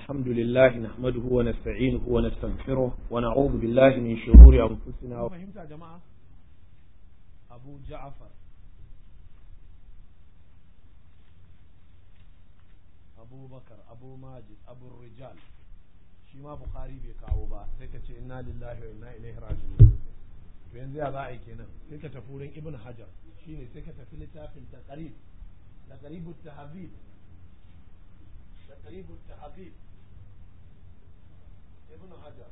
الحمد لله نحمده ونستعينه ونستغفره ونعوذ بالله من شرور أنفسنا فهمت يا جماعة أبو جعفر أبو بكر أبو ماجد أبو الرجال shi ma Bukhari bai kawo ba sai ka ce inna lillahi wa inna ilaihi raji'un to yanzu ya za a yi kenan sai ka tafi wurin Ibn Hajar shine sai ka tafi littafin taqrib taqrib at-tahzib taqrib at-tahzib Ibn Hajar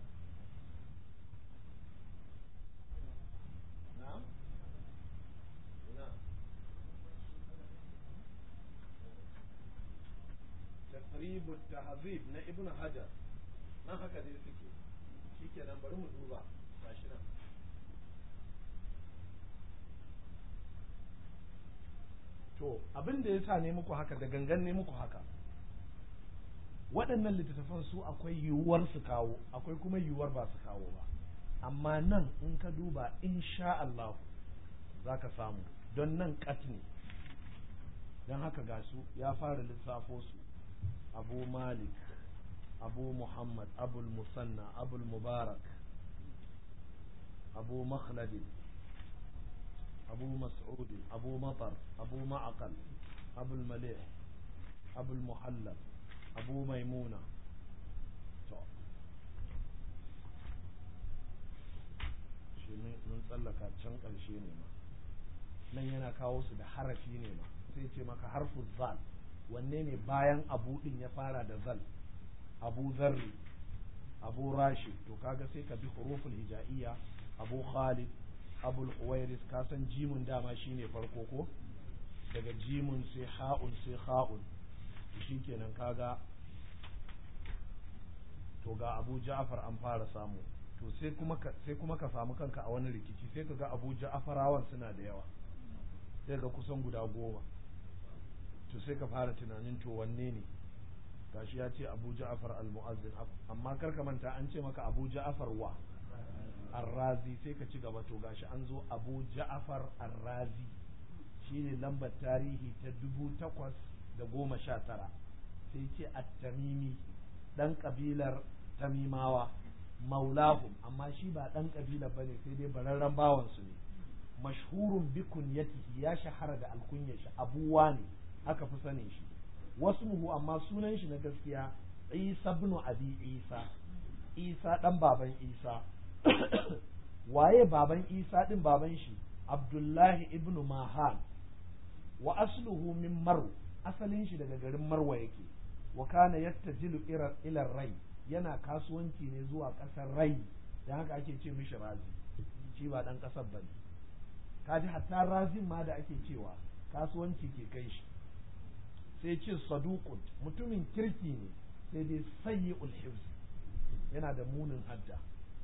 na'am na'am taqrib at-tahzib na Ibn Hajar nan haka dai suke shi kenan bari mu duba gashi nan to abin da ya sa ne muku haka da gangan ne muku haka waɗannan littattafan su akwai yiwuwar su kawo akwai kuma yiwuwar ba su kawo ba amma nan in ka duba insha Allah za ka samu don nan kat ne don haka ga su ya fara lissafo su abu malik أبو محمد أبو المثنى أبو المبارك أبو مخلد أبو مسعود أبو مطر أبو معقل أبو المليح أبو المحلب أبو ميمونة mun tsallaka can ƙarshe ne ma nan yana kawo su da harafi ne ma sai ce maka harfu zal wanne ne bayan abu din ya fara da zal abu zarri abu rashid to kaga sai ka bi huruful hija'iyya abu khalid abul huwairis ka san jimun dama shine farko ko daga jimun sai ha'un sai ha'un shikenan kaga to ga abu ja'far an fara samu to sai kuma ka sai kuma ka samu kanka a wani rikici sai ka ga abu ja'farawan suna da yawa sai ga kusan guda goma to sai ka fara tunanin to wanne ne gashi ya ce abu ja'afar al-mu'azzin amma kar ka manta an ce maka abu ja'afar wa arrazi sai ka ci gaba to gashi an zo abu ja'afar arrazi shine lambar tarihi ta dubu takwas da goma sha tara sai ce at-tamimi dan kabilar tamimawa maulahum amma shi ba dan kabilar bane sai dai bararren bawan su ne mashhurun bi kunyatihi ya shahara da alkunyar shi abuwa ne aka fi sanin shi wasmuhu amma sunan shi na gaskiya Isa ibn Abi Isa Isa dan baban Isa waye baban Isa din baban shi Abdullahi ibn Mahan wa asluhu min Marw asalin shi daga garin Marwa yake wa kana yattajilu ila Rai yana kasuwanci ne zuwa kasar Rai dan haka ake ce mishi Razi shi ba dan kasar bane kaji hatta Razin ma da ake cewa kasuwanci ke kai shi sai ce saduqun mutumin kirki ne sai dai sayyi'ul hifz yana da munin hadda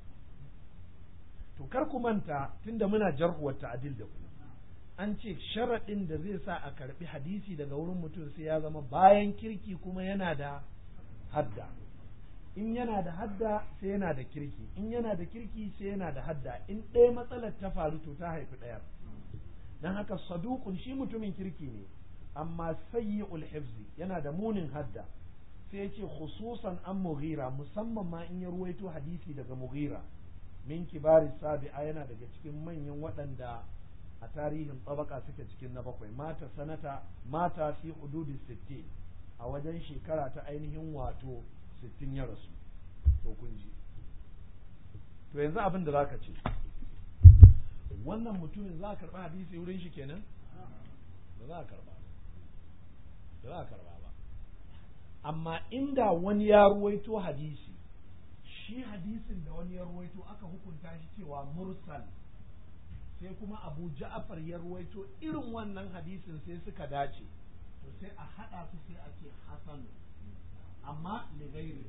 to kar ku manta tunda muna jar'u wa ta'dil da ku an ce sharaɗin da zai sa a karbi hadisi daga wurin mutum sai ya zama bayan kirki kuma yana da hadda in yana da hadda sai yana da kirki in yana da kirki sai yana da hadda in ɗaya matsalar ta faru to ta haifi ɗayar don haka saduqun shi mutumin kirki ne amma sayyi'ul hifzi yana da munin hadda sai yace khususan an mughira musamman ma in ya ruwaito hadisi daga mughira min kibari sabi'a yana daga cikin manyan waɗanda a tarihin tsabaka suke cikin na bakwai mata sanata mata fi hududi 60 a wajen shekara ta ainihin wato 60 ya rasu to kun ji to yanzu abin da zaka ce wannan mutumin za a karɓi hadisi wurin shi kenan ba za a karɓa ba za a karba ba amma inda wani ya ruwaito hadisi shi hadisin da wani ya ruwaito aka hukunta shi cewa mursal sai kuma abu ja'afar ya ruwaito irin wannan hadisin sai suka dace to sai a haɗa su sai a ce hasan amma ligairi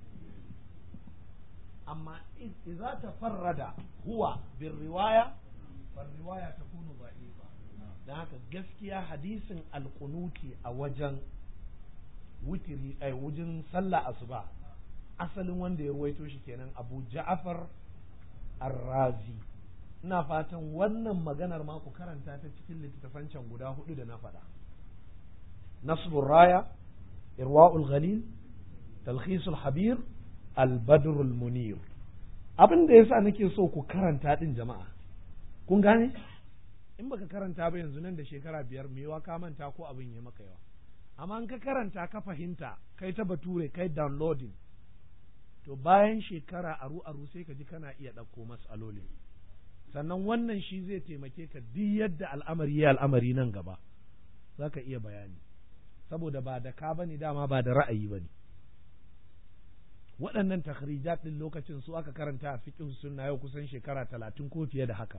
amma idza tafarrada huwa bin riwaya far riwaya takunu da'ifa don haka gaskiya hadisin alkunuti a wajen wutiri a wajen sallah asuba asalin wanda ya ruwaito shi kenan abu ja'afar arrazi ina fatan wannan maganar ma ku karanta ta cikin littattafan can guda hudu da na faɗa nasbur raya irwa'ul ghalil talhisul habir albadrul munir abin da yasa nake so ku karanta din jama'a kun gane in baka karanta ba yanzu nan da shekara biyar me yawa ka manta ko abin ya maka yawa amma in ka karanta ka fahimta kai ta bature kai downloading to bayan shekara aru aru sai ka ji kana iya ɗauko mas'aloli sannan wannan shi zai taimake ka duk yadda al'amari ya al'amari nan gaba za ka iya bayani saboda ba da ka bane dama ba da ra'ayi bane waɗannan takhrijat ɗin lokacin su aka karanta a fiqh sunna yau kusan shekara talatin ko fiye da haka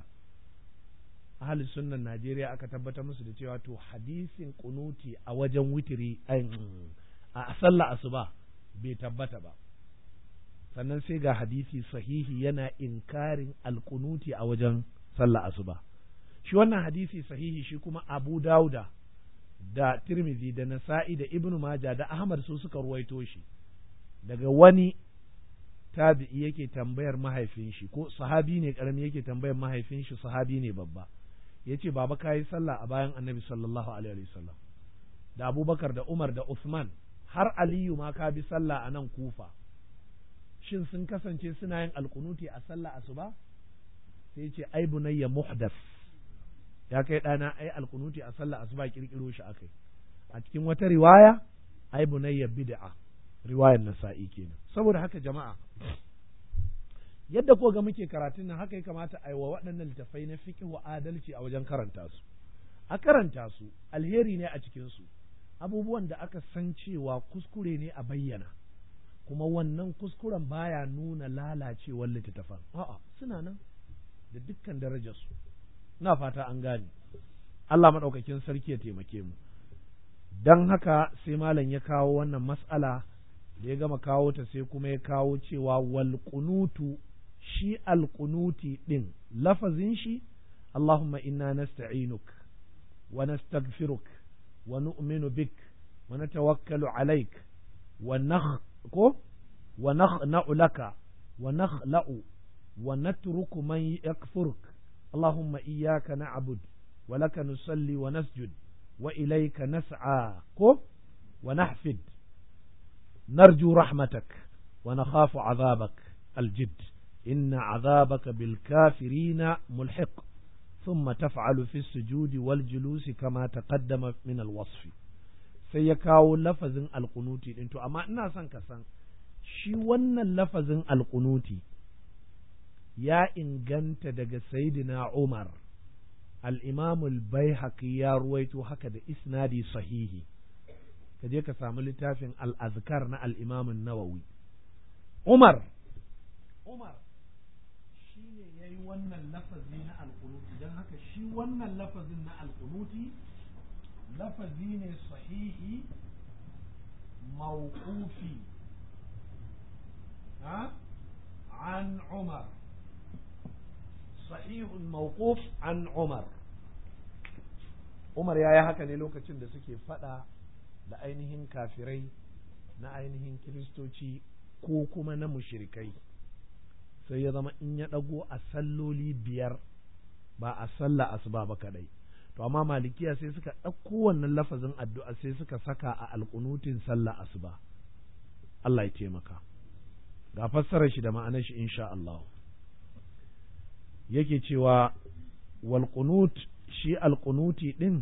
ahli sunnan Najeriya aka tabbatar musu da cewa to hadisin kunuti a wajen witiri a sallah asuba bai tabbata ba sannan sai ga hadisi sahihi yana inkarin alkunuti a wajen sallah asuba shi wannan hadisi sahihi shi kuma Abu Dauda da Tirmidhi da Nasa'i da Ibn Majah da Ahmad su suka ruwaito shi daga wani tabi'i yake tambayar mahaifin shi ko sahabi ne karami yake tambayar mahaifin shi sahabi ne babba yace baba kayi sallah a bayan Annabi sallallahu alaihi wasallam da Abubakar da Umar da Uthman har Aliyu ma ka bi sallah a nan Kufa shin sun kasance suna yin alkunuti a sallah asuba sai ce ai bunayya muhdas ya kai ɗana ai alkunuti a sallah asuba kirkiro shi akai a cikin wata riwaya ai bunayya bid'a riwayar nasa'i kenan saboda haka jama'a yadda ko ga muke karatun nan haka ya kamata a yi wa waɗannan littafai na fiqh wa adalci a wajen karanta su a karanta su alheri ne a cikin su abubuwan da aka san cewa kuskure ne a bayyana kuma wannan kuskuren baya nuna lalacewar littattafan a'a suna nan da dukkan darajarsu ina fata an gane Allah maɗaukakin sarki ya taimake mu don haka sai malam ya kawo wannan mas'ala da ya gama kawo ta sai kuma ya kawo cewa wal qunutu shi al qunuti din lafazin shi Allahumma inna nasta'inuk wa nastaghfiruk wa nu'minu bik wa natawakkalu alaik wa nakh ko wa nakhna'u laka wa nakhla'u wa natruku man yakfuruk Allahumma iyyaka na'bud wa laka nusalli wa nasjud wa ilayka nas'a ko wa nahfid narju rahmatak wa nakhafu 'adhabak الجد إن عذابك بالكافرين ملحق ثم تفعل في السجود والجلوس كما تقدم من الوصف sai ya kawo lafazin alkunuti ɗin to amma ina son ka san shi wannan lafazin alkunuti ya inganta daga sayidina Umar al-imamul baihaqi ya ruwaito haka da isnadi sahihi ka je ka samu littafin al-azkar na al-imamun nawawi Umar Umar shi ne ya yi wannan lafazi na alkunuti don haka shi wannan lafazin na alkunuti lafazi ne sahihi mawqufi ha an Umar sahihun mawquf an Umar Umar ya yi haka ne lokacin da suke fada da ainihin kafirai na ainihin kiristoci ko kuma na mushrikai sai ya zama in ya ɗago a salloli biyar ba a sallah asuba ba kadai to amma malikiya sai suka ɗauko wannan lafazin addu'a sai suka saka a alƙunutin sallah asuba Allah ya taimaka ga fassarar shi da ma'anar shi insha Allah yake cewa wal qunut shi alqunuti din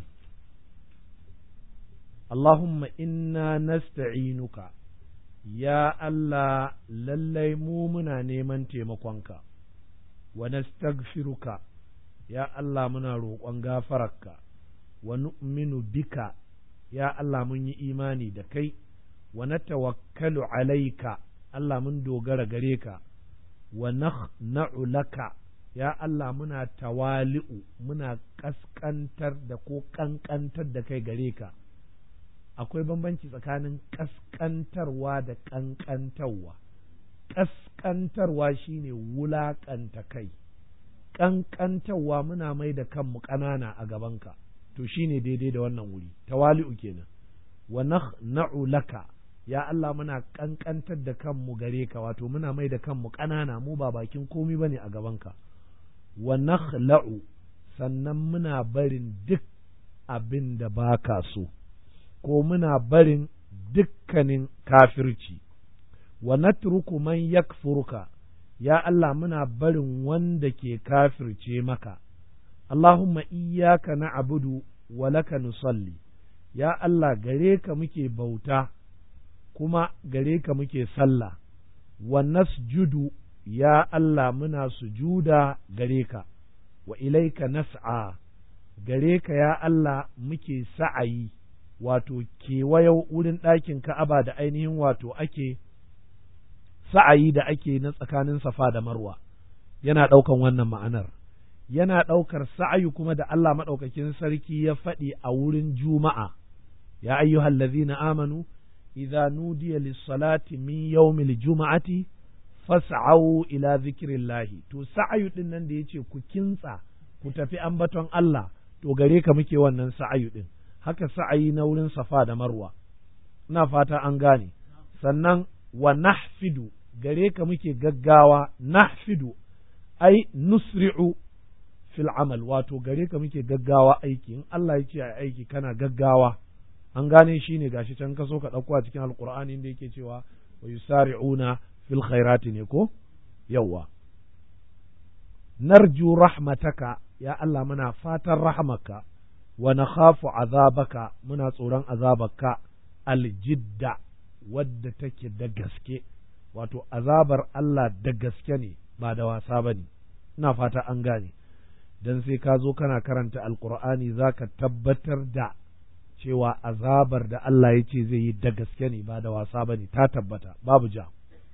Allahumma inna nasta'inuka ya Allah lallai mu muna neman taimakonka, wa nastaghfiruka ya Allah muna roƙon gafararka, wa nu'minu bika ya Allah mun yi imani da kai, wa natawakkalu alaika Allah mun dogara gare ka, wa na'u laka ya Allah muna tawali'u muna ƙasƙantar da ko ƙanƙantar da kai gare ka. akwai bambanci tsakanin ƙasƙantarwa da ƙanƙantarwa ƙasƙantarwa shine wulaƙanta kai ƙanƙantarwa muna mai da kanmu ƙanana a gabanka to shine daidai da wannan wuri tawali'u kenan wa na'u laka ya Allah muna ƙanƙantar da kanmu gare ka wato muna mai da kanmu ƙanana mu ba bakin komi bane a gabanka wa nakhla'u sannan muna barin duk abin da baka so ko muna barin dukkanin kafirci wa natruku man yakfuruka ya Allah muna barin wanda ke kafirce maka Allahumma iyyaka na'budu wa laka nusalli ya Allah gare ka muke bauta kuma gare ka muke sallah wa nasjudu ya Allah muna sujuda gare ka wa ilaika nas'a gare ka ya Allah muke sa'ayi wato kewayo wurin ɗakin Ka'aba da ainihin wato ake sa'ayi da ake na tsakanin Safa da Marwa yana ɗaukan wannan ma'anar yana ɗaukar sa'ayi kuma da Allah maɗaukakin sarki ya faɗi a wurin Juma'a ya ayyuhal ladzina amanu idza nudiya lis-salati min yawmil juma'ati fas'au ila zikrillahi to sa'ayu din nan da yace ku kintsa ku tafi ambaton Allah to gare ka muke wannan sa'ayu din haka sa'ayi na wurin Safa da Marwa ina fata an gane sannan wa nahfidu gare ka muke gaggawa nahfidu ai nusri'u fil amal wato gare ka muke gaggawa aiki in Allah ya ce a aiki kana gaggawa an gane shi ne gashi can ka so ka ɗauko a cikin alkur'ani inda yake cewa wa yusari'una fil khairati ne ko yawwa narju rahmataka ya Allah muna fatan rahmaka wa nakhafu azabaka muna tsoron azabaka aljidda wadda take da gaske wato azabar Allah da gaske ne ba da wasa ba ne ina fata an gane dan sai ka zo kana karanta alkur'ani za ka tabbatar da cewa azabar da Allah ya ce zai yi da gaske ne ba da wasa ba ne ta tabbata babu ja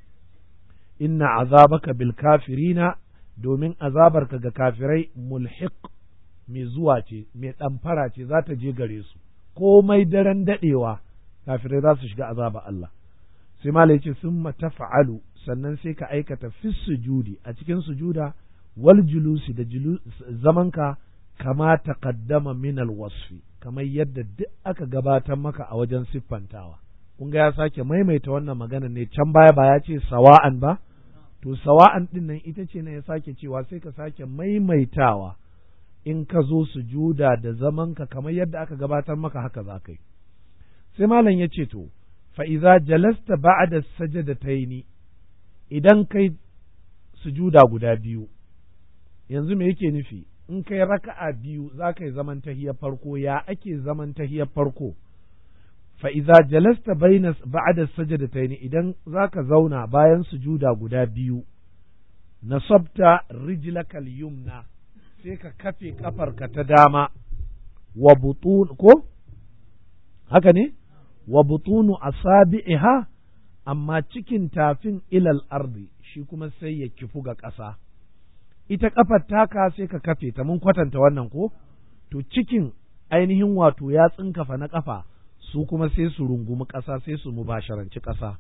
inna azabaka bil kafirina domin azabarka ga kafirai mulhiq mai zuwa ce mai ɗamfara ce za ta je gare su komai daren daɗewa kafirai za su shiga azaba Allah sai malai ce sun tafa'alu sannan sai ka aikata fi sujudi a cikin sujuda wal julusi da zamanka kama taqaddama min al wasfi kamar yadda duk aka gabatar maka a wajen siffantawa kun ga ya sake maimaita wannan magana ne can baya ba ya ce sawa'an ba to sawa'an din nan ita ce ne ya sake cewa sai ka sake maimaitawa in ka zo sujuda da zamanka kamar yadda aka gabatar maka haka za ka yi sai malam ya ce to fa iza jalasta ba'da sajadataini idan kai sujuda guda biyu yanzu me yake nufi in kai raka'a biyu za ka yi zaman tahiyar farko ya ake zaman tahiyar farko fa iza jalasta baina ba'da sajadataini idan za ka zauna bayan sujuda guda biyu nasabta rijlakal yumna sai ka kafe kafarka ta dama wa butun ko haka ne wa butunu asabi'iha amma cikin tafin ilal ardi shi kuma sai ya kifu ga ƙasa ita kafar taka sai ka kafe ta mun kwatanta wannan ko to cikin ainihin wato ya tsinkafa na kafa su kuma sai su rungumi ƙasa sai su mubasharanci ƙasa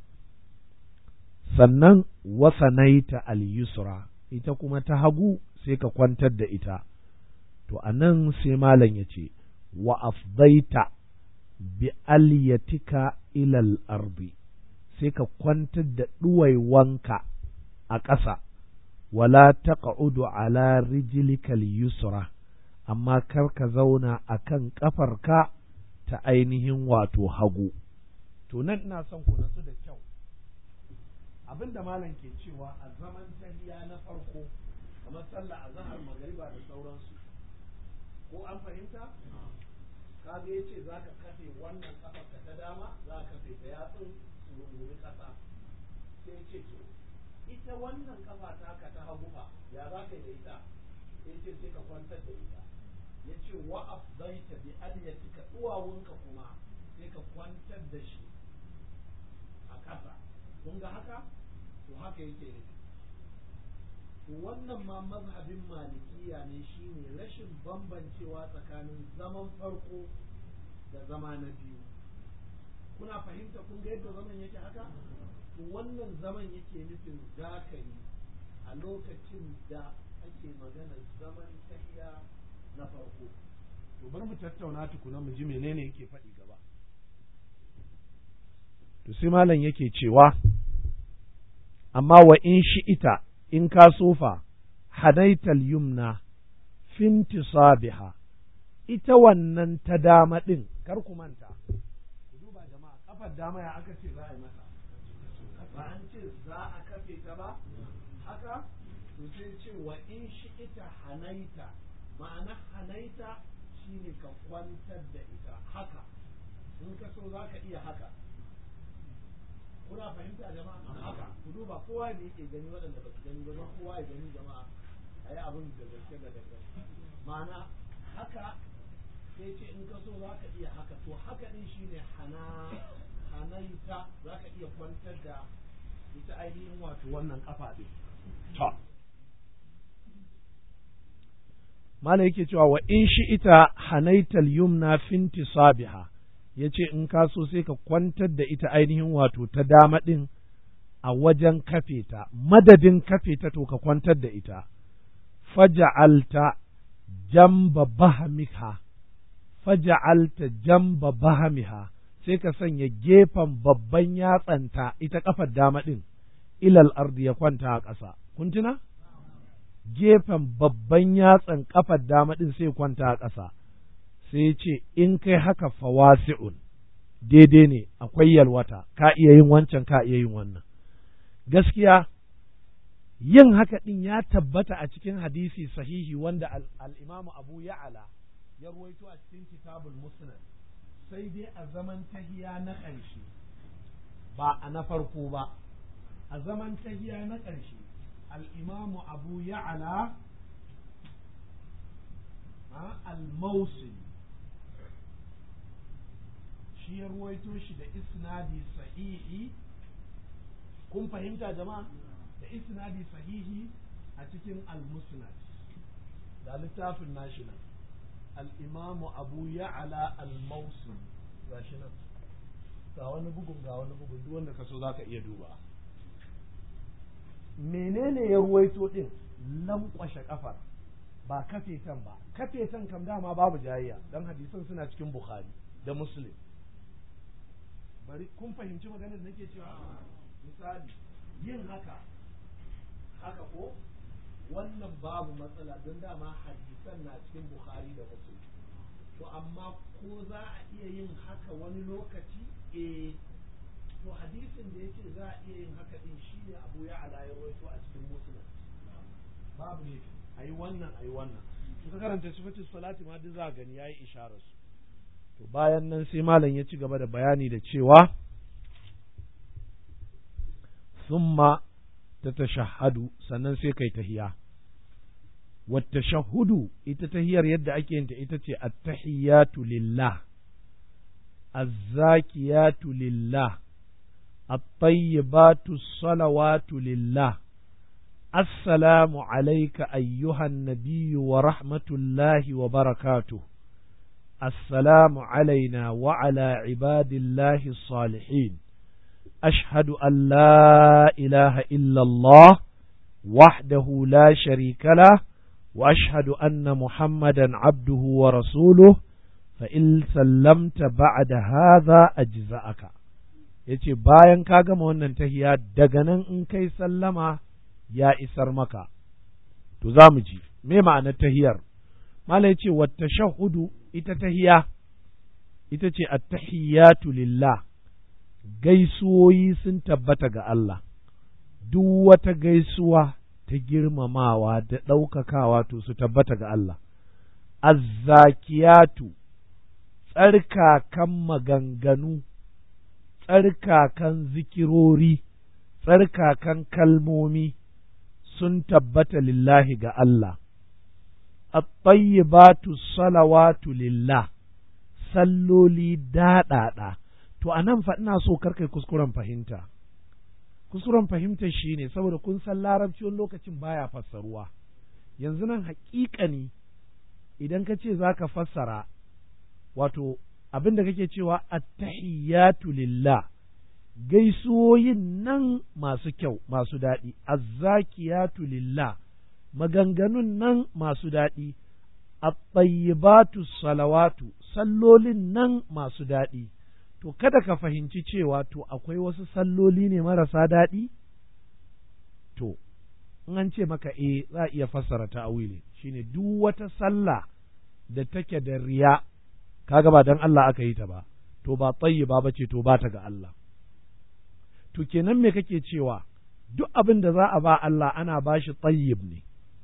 sannan wasanaita al-yusra ita kuma ta hagu sai ka kwantar da ita to anan sai malam ya ce wa afdaita bi alyatika ilal ardi sai ka kwantar da ɗuwaiwanka a ƙasa wala taq'udu ala rijlikal yusra amma kar ka zauna a kan ƙafarka ta ainihin wato hagu to nan ina son ku natsu da kyau abin da malam ke cewa a zaman tahiya na farko kamar sallah azhar magariba da sauransu ko an fahimta kaga yace zaka kafe wannan kafarka ta dama za ka kafe ta yatsun su rungumi kasa sai yace to ita wannan kafa taka ta hagu fa ya za ka yi da ita yace sai ka kwantar da ita yace wa afdaita bi alyatika duwawunka kuma sai ka kwantar da shi a kasa kun ga haka to haka yake nufi to wannan ma mazhabin malikiya ne shine rashin bambancewa tsakanin zaman farko da zama na biyu kuna fahimta kun ga yadda zaman yake haka to wannan zaman yake nufin zakari a lokacin da ake magana zaman tahiya na farko to bar mu tattauna tukuna mu ji menene yake faɗi gaba to sai malam yake cewa amma wa in shi ita in ka sofa hadaital yumna fintisabiha ita wannan ta dama ɗin kar ku manta ku duba jama'a kafar dama ya aka ce za a yi mata ba an ce za a kafe ta ba haka to sai ce wa in shi ita hanaita ma'ana hanaita shine ka kwantar da ita haka in ka so za ka iya haka kuna fahimta jama'a haka ku duba kowa da yake gani waɗanda ba su gani ba don kowa ya gani jama'a a yi abin da gaske da gaske ma'ana haka sai ce in ka so za ka iya haka to haka ɗin shine hana hanaita za ka iya kwantar da ita ainihin wato wannan kafa ɗin ta Mala yake cewa wa in shi ita hanaital yumna finti sabiha ya ce in ka so sai ka kwantar da ita ainihin wato ta dama ɗin a wajen kafe ta, madadin kafe ta to ka kwantar da ita, faja'alta jamba bahamiha, faja'alta jamba bahamiha, sai ka sanya gefen babban yatsanta ita kafar dama ɗin, ilal ardi ya kwanta a ƙasa. Kun tuna? Gefen babban yatsan kafar dama ɗin sai kwanta a ƙasa. sai ce in kai haka fawasi'un daidai ne akwai yalwata ka iya yin wancan ka iya yin wannan gaskiya yin haka ɗin ya tabbata a cikin hadisi sahihi wanda al'imamu abu ya'ala ya ruwaito a cikin kitabul musnad sai dai a zaman tahiya na ƙarshe ba a na farko ba a zaman tahiya na ƙarshe al'imamu abu ya'ala al-mawsil shi ya ruwaito shi da isnadi sahihi kun fahimta jama'a da isnadi sahihi a cikin al-musnad da littafin nashi nan al-imamu abu ya'ala al-mawsil gashi nan ga wani bugun ga wani bugun duk wanda ka so zaka iya duba menene ya ruwaito din lankwashe kafar ba kafetan ba kafetan kam dama babu jayayya dan hadisan suna cikin bukhari da muslim bari kun fahimci maganar da nake cewa misali yin haka haka ko wannan babu matsala don dama hadisan na cikin bukhari da muslim to amma ko za a iya yin haka wani lokaci eh to hadisin da yake za a iya yin haka din shine abu ya ala ya rawaito a cikin muslim babu ne ayi wannan ayi wannan ka karanta sifatin salati ma duk za a gani yayi isharar su to bayan nan sai malam ya ci gaba da bayani da cewa summa ta tashahhadu sannan sai kai tahiya wata shahudu ita tahiyar yadda ake yinta ita ce attahiyatu lillah azzakiyatu lillah الطيبات الصلوات لله السلام عليك أيها النبي ورحمة الله وبركاته السلام علينا وعلى عباد الله الصالحين أشهد أن لا إله إلا الله وحده لا شريك له وأشهد أن محمدا عبده ورسوله فإن سلمت بعد هذا أجزأك yace bayan ka gama wannan tahiya daga nan in kai sallama ya isar maka to za mu ji me ma'anar tahiyar mala yace wata shahudu ita tahiya ita ce attahiyatu lillah gaisuwoyi sun tabbata ga Allah duk wata gaisuwa ta girmamawa da ɗaukakawa to su tabbata ga Allah azzakiyatu tsarkakan maganganu tsarkakan zikirori tsarkakan kalmomi sun tabbata lillahi ga Allah at-tayyibatu salawatu lillah salloli daɗaɗa to a nan fa ina so karkai kuskuren fahimta kuskuren fahimta shine saboda kun san larabci wani lokacin baya fassaruwa yanzu nan haƙiƙani idan ka ce za ka fassara wato abin da kake cewa attahiyatu lillah gaisuwoyin nan masu kyau masu daɗi azzakiyatu lillah maganganun nan masu daɗi at-tayyibatu salawatu sallolin nan masu daɗi to kada ka fahimci cewa to akwai wasu salloli ne marasa daɗi to in an ce maka eh za a iya fassara ta'awili shine duk wata sallah da take da riya kaga ba dan Allah aka yi ta ba to ba tayyiba bace to ba ta ga Allah to kenan me kake cewa duk abin da za a ba Allah ana ba shi tayyib ne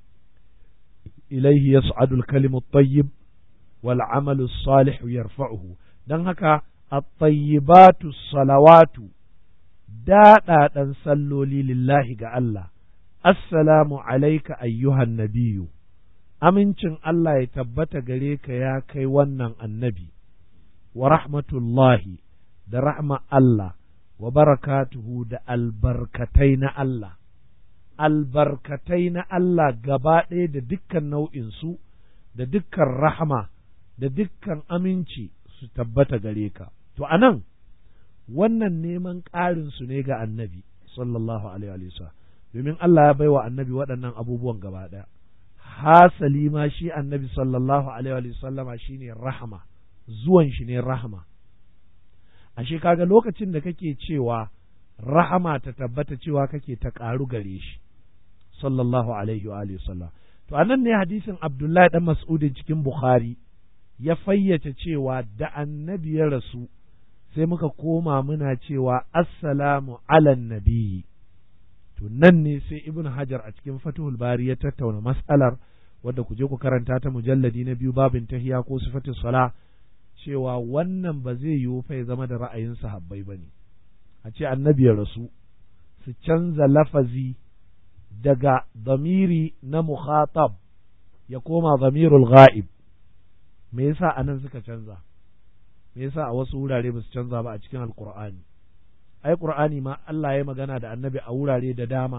ilaihi yas'adul kalimu tayyib wal amalu salih yarfa'uhu dan haka at-tayyibatu salawatu daɗaɗan salloli lillahi ga Allah assalamu alaika ayyuhan nabiyu amincin Allah ya tabbata gare ka ya kai wannan annabi wa rahmatullahi da rahma Allah wa barakatuhu da albarkatai na Allah albarkatai na Allah gaba ɗaya da dukkan nau'insu da dukkan rahama da dukkan aminci su tabbata gare ka to anan wannan neman ƙarin su ne ga annabi sallallahu alaihi wa domin Allah ya baiwa annabi waɗannan abubuwan gaba ɗaya hasali ma shi annabi sallallahu alaihi wa sallama shine rahama zuwan shi ne rahama ashe kaga lokacin da kake cewa rahama ta tabbata cewa kake ta ƙaru gare shi sallallahu alaihi wa sallam to anan ne hadisin Abdullahi dan Mas'udin cikin Bukhari ya fayyace cewa da annabi ya rasu sai muka koma muna cewa assalamu ala nabiyyi to nan ne sai ibn hajar a cikin fatuhul bari ya tattauna mas'alar wadda ku je ku karanta ta mujalladi na biyu babin tahiya ko sifatin sala cewa wannan ba zai yiwu fa ya zama da ra'ayin sahabbai ba ne a ce annabi ya rasu su canza lafazi daga zamiri na mukhatab ya koma zamirul ghaib me yasa anan suka canza me yasa a wasu wurare ba su canza ba a cikin alqur'ani ai qur'ani ma Allah ya magana da annabi a wurare da dama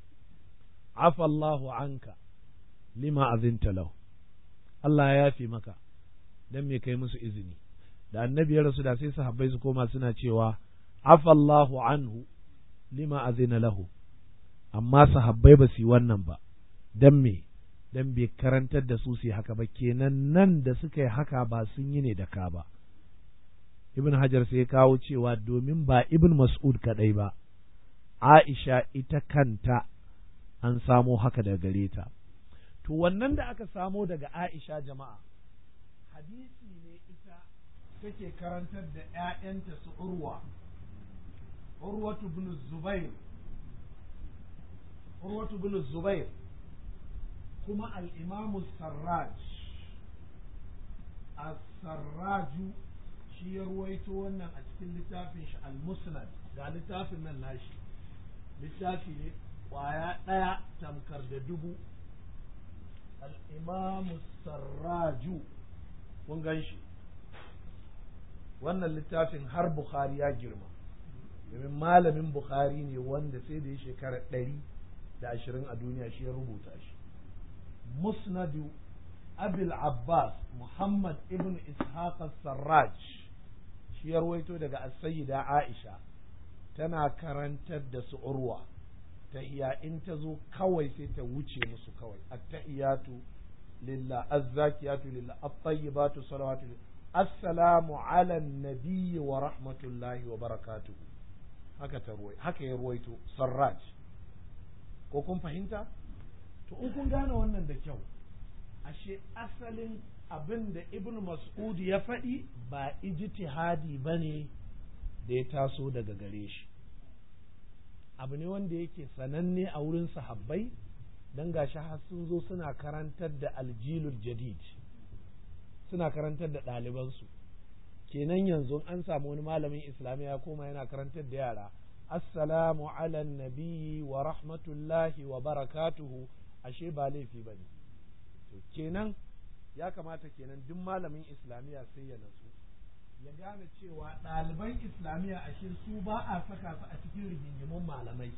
afa Allahu anka lima azinta lahu Allah ya yafi maka dan me kai musu izini da annabi ya rasu da sai sahabbai su koma suna cewa afa Allahu anhu lima azina lahu amma sahabbai ba su yi wannan ba dan me dan bai karantar da su su haka ba kenan nan da suka yi haka ba sun yi ne da ka ba ibn hajar sai ya kawo cewa domin ba ibn mas'ud kadai ba aisha ita kanta an samo haka daga gare ta to wannan da aka samo daga aisha jama'a hadisi ne ita take karantar da ‘ya'yanta su urwa urwatu bin zubair urwatu bin zubair kuma al'imamu sarraj as-sarraju shi ya ruwaito wannan a cikin littafin shi al-musnad ga littafin nan nashi littafi ne kwaya ɗaya tamkar da dubu al-imamu sarraju kun gan shi wannan littafin har bukhari ya girma domin malamin bukhari ne wanda sai da ya shekara ɗari da ashirin a duniya shi ya rubuta shi musnadu abil abbas muhammad ibn ishaq sarraj shi ya ruwaito daga asayida aisha tana karantar da su urwa ta iya in ta zo kawai sai ta wuce musu kawai attahiyatu lillah azzakiyatu lillah at-tayyibatu salawatu assalamu ala nabiyyi wa rahmatullahi wa barakatuhu haka ta ruwai haka ya ruwaito sarraj ko kun fahimta to in kun gane wannan da kyau ashe asalin abin da ibn mas'ud ya faɗi ba ijtihadi ba ne da ya taso daga gare shi abu ne wanda yake sananne a wurin sahabbai don gashi har sun zo suna karantar da aljilul jadid suna karantar da ɗalibansu kenan yanzu an samu wani malamin islamiyya ya koma yana karantar da yara assalamu ala nabiyyi wa rahmatullahi wa barakatuhu ashe ba laifi ba ne kenan ya kamata kenan duk malamin islamiyya sai ya natsu ya gane cewa ɗaliban islamiyya ashe su ba a saka su a cikin rigingimun malamai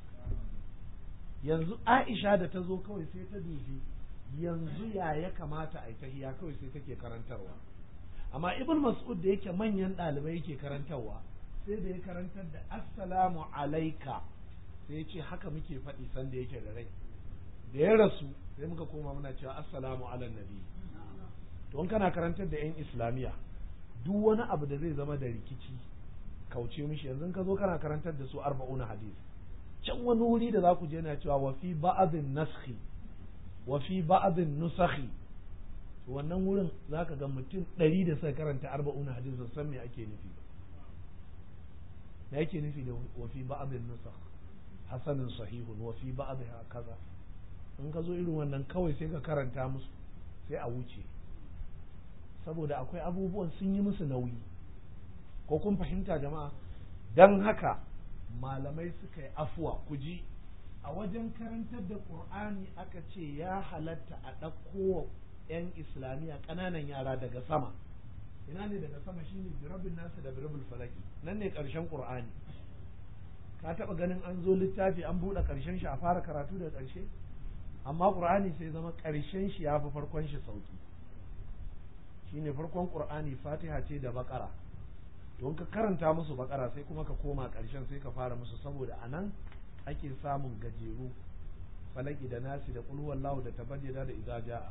yanzu aisha da ta zo kawai sai ta dubi yanzu ya ya kamata a yi tahiya kawai sai take karantarwa amma ibn mas'ud da yake manyan ɗalibai yake karantarwa sai da ya karantar da assalamu alaika sai ya ce haka muke faɗi sanda yake da rai da ya rasu sai muka koma muna cewa assalamu ala nabi to in kana karantar da yan islamiya duk wani abu da zai zama da rikici kauce mishi yanzu ka zo kana karantar da su arba'una hadis can wani wuri da za ku je na cewa wa fi ba'adin naskhi wa fi ba'adin nusakhi wannan wurin za ka ga mutum ɗari da suka karanta arba'una hadis ba san me ake nufi ba me yake nufi da wa fi ba'dhin nusakh hasanun sahihun wa fi ba'dha kaza in ka zo irin wannan kawai sai ka karanta musu sai a wuce saboda akwai abubuwan sun yi musu nauyi ko kun fahimta jama'a don haka malamai suka yi afuwa ku ji a wajen karantar da ƙur'ani aka ce ya halatta a ɗauko 'yan islamiyya ƙananan yara daga sama ina ne daga sama shine birabin nasu da birabin falaki nan ne ƙarshen ƙur'ani ka taɓa ganin an zo littafi an buɗe ƙarshen shi a fara karatu da ƙarshe amma ƙur'ani sai zama ƙarshen shi ya fi farkon shi sauki shine farkon ƙur'ani fatiha ce da baƙara don ka karanta musu baƙara sai kuma ka koma ƙarshen sai ka fara musu saboda a nan ake samun gajeru falaki da nasi da ƙulhuwallahu da tabayyada da iza ja'a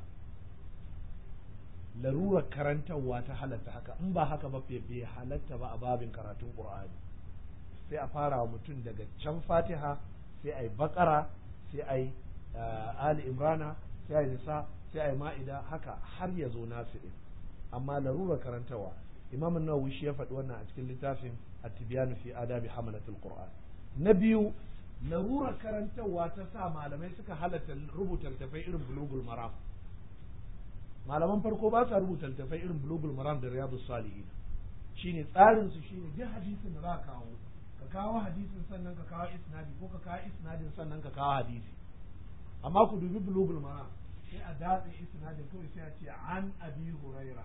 larurar karantarwa ta halatta haka in ba haka ba bai halatta ba a babin karatun ƙur'ani sai a fara wa mutum daga can fatiha sai a yi baƙara sai a yi ali imrana sai a yi nisa sai a yi ma'ida haka har ya zo nasu ɗin amma larurar karantarwa imam nawawi shi ya faɗi wannan a cikin littafin at-tibyanu fi adabi hamalatul qur'an na biyu larurar karantarwa ta sa malamai suka halatta rubuta littafai irin bulugul maram malaman farko ba sa rubuta littafai irin bulugul maram da riyadus salihin shine tsarin su shine duk hadisin da za ka kawo ka kawo hadisin sannan ka kawo isnadi ko ka kawo isnadin sannan ka kawo hadisi amma ku dubi bulugul maram sai a datse isnadin kawai sai a ce an abi huraira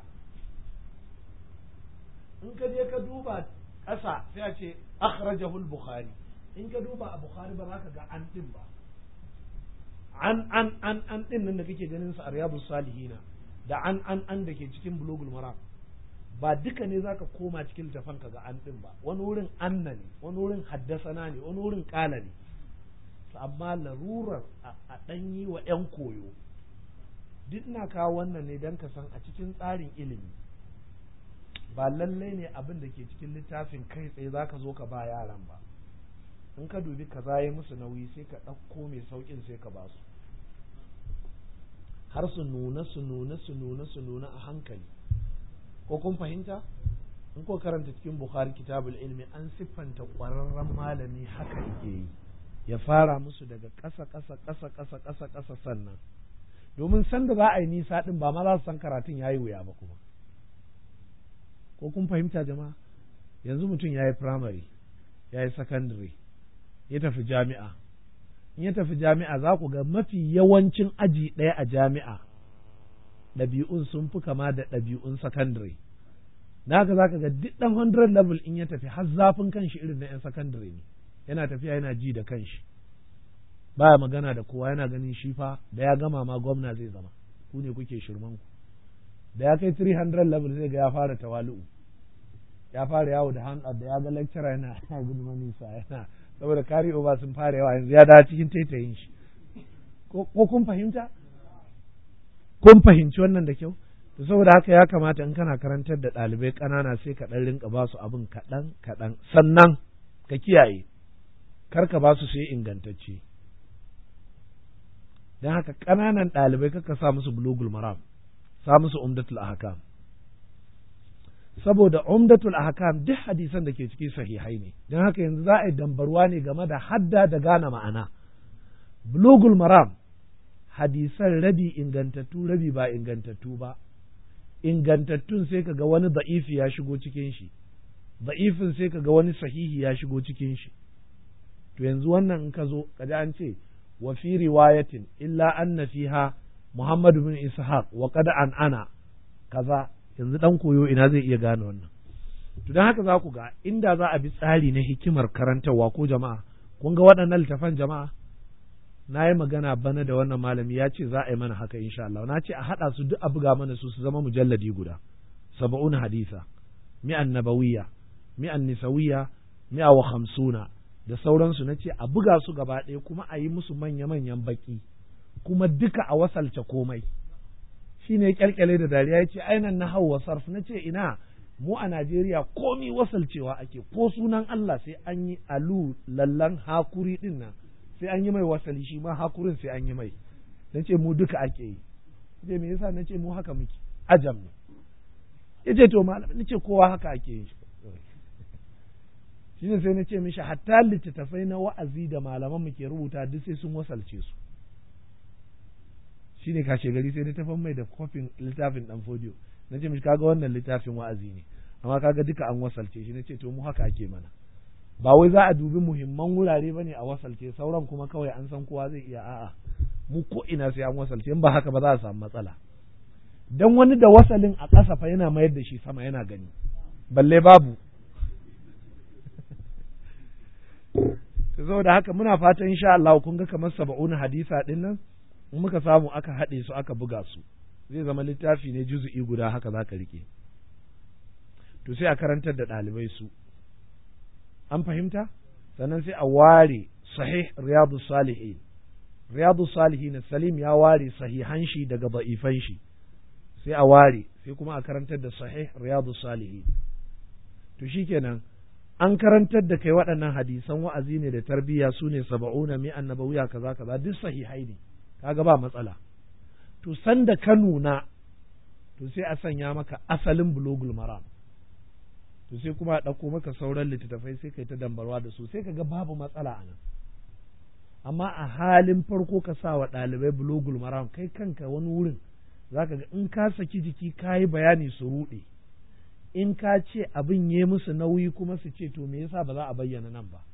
in ka je ka duba ƙasa sai a ce akhrajahu al-bukhari in ka duba a bukhari ba za ka ga an din ba an an an an din nan da kake ganin sa a riyadus salihina da an an an da ke cikin bulugul maram ba duka ne zaka koma cikin tafan ka ga an din ba wani wurin anna ne wani wurin haddasana ne wani wurin kala ne amma larurar a ɗan yi wa 'yan koyo duk na kawo wannan ne don ka san a cikin tsarin ilimi ba lallai ne abin da ke cikin littafin kai tsaye za ka zo ka ba yaran ba in ka dubi ka zaye musu nauyi sai ka ɗauko mai sauƙin sai ka ba su har su nuna su nuna su nuna su nuna a hankali ko kun fahimta in ko karanta cikin bukhari kitabul ilmi an siffanta ƙwararren malami haka yake yi ya fara musu daga ƙasa ƙasa ƙasa ƙasa ƙasa ƙasa sannan domin sanda za a yi nisa ɗin ba ma za su san karatun ya yi wuya ba kuma ko kun fahimta jama'a yanzu mutum ya yi firamare ya yi sakandare ya tafi jami'a in ya tafi jami'a za ku ga mafi yawancin aji ɗaya a jami'a ɗabi'un sun fi kama da ɗabi'un sakandare na haka za ka ga duk ɗan 100 level in ya tafi har zafin kanshi irin na 'yan sakandare ne yana tafiya yana ji da kanshi baya magana da kowa yana ganin shi fa da ya gama ma gwamna zai zama ku ne kuke shirman ku da ya kai 300 level zai ga ya fara tawali'u ya fara yawo da hand da ya ga lecturer yana ya gudu manisa yana saboda kari over sun fara yawa yanzu ya dawo cikin taitayin shi ko kun fahimta kun fahimci wannan da kyau to saboda haka ya kamata in kana karantar da ɗalibai ƙanana sai ka ɗan rinka ba su abin kaɗan kaɗan sannan ka kiyaye kar ka ba su sai ingantacce don haka ƙananan ɗalibai kaka sa musu bulugul maram sa musu umdatul ahkam saboda umdatul ahkam duk hadisan da ke ciki sahihai ne don haka yanzu za a yi dambarwa ne game da hadda da gane ma'ana bulugul maram hadisan rabi ingantattu rabi ba ingantattu ba ingantattun sai ka ga wani da'ifi ya shigo cikin shi da'ifin sai ka ga wani sahihi ya shigo cikin shi to yanzu wannan in ka zo kaji an ce wa fi riwayatin illa anna fiha Muhammad bin Ishaq wa qad an ana kaza yanzu dan koyo ina zai iya gane wannan to dan haka za ku ga inda za a bi tsari na hikimar karantarwa ko jama'a kun ga waɗannan littafan jama'a na yi magana bana da wannan malami ya ce za a yi mana haka insha Allah na ce a haɗa su duk a buga mana su su zama mujalladi guda saba'un hadisa mi'an nabawiyya mi'an nisawiyya mi'a wa hamsuna da sauransu na ce a buga su gaba ɗaya kuma a yi musu manya-manyan baki kuma duka a wasalce komai shi ne kyalkyale da dariya ya ce ainan na hau sarf na ce ina mu a Najeriya komi wasalcewa ake ko sunan Allah sai an yi alu lallan hakuri din nan sai an yi mai wasali shi ma hakurin sai an yi mai na ce mu duka ake yi ce me yasa na ce mu haka muke ajam ne ya ce to malam na ce kowa haka ake yi shine sai na ce mishi hatta littattafai na wa'azi da malaman mu ke rubuta duk sai sun wasalce su shine kashe gari sai na tafan mai da kofin littafin dan fodiyo na ce mishi kaga wannan littafin wa'azi ne amma kaga duka an wasalce shi na ce to mu haka ake mana ba wai za a dubi muhimman wurare bane a wasalce sauran kuma kawai an san kowa zai iya a'a mu ko ina sai an wasalce in ba haka ba za a samu matsala dan wani da wasalin a ƙasa fa yana mayar da shi sama yana gani balle babu saboda haka muna fatan insha Allah kun ga kamar saba'un hadisa din nan in muka samu aka haɗe su aka buga su zai zama littafi ne juzu'i guda haka za ka rike to sai a karantar da ɗalibai su an fahimta sannan sai a ware sahih riyadu salihin riyadu salihin salim ya ware sahihan shi daga ba'ifan shi sai a ware sai kuma a karantar da sahih riyadu salihin to shikenan an karantar da kai waɗannan hadisan wa'azi ne da tarbiyya su ne saba'una mi annabawiya kaza kaza duk sahihai ne kaga ba matsala to sanda ka nuna to sai a sanya maka asalin bulogul maram to sai kuma a ɗauko maka sauran littattafai sai kai ta dambarwa da su sai ka ga babu matsala a nan amma a halin farko ka sa wa ɗalibai bulogul maram kai kanka wani wurin za ka ga in ka saki jiki ka yi bayani su ruɗe in ka ce abin ya musu nauyi kuma su ce to me yasa ba za a bayyana nan ba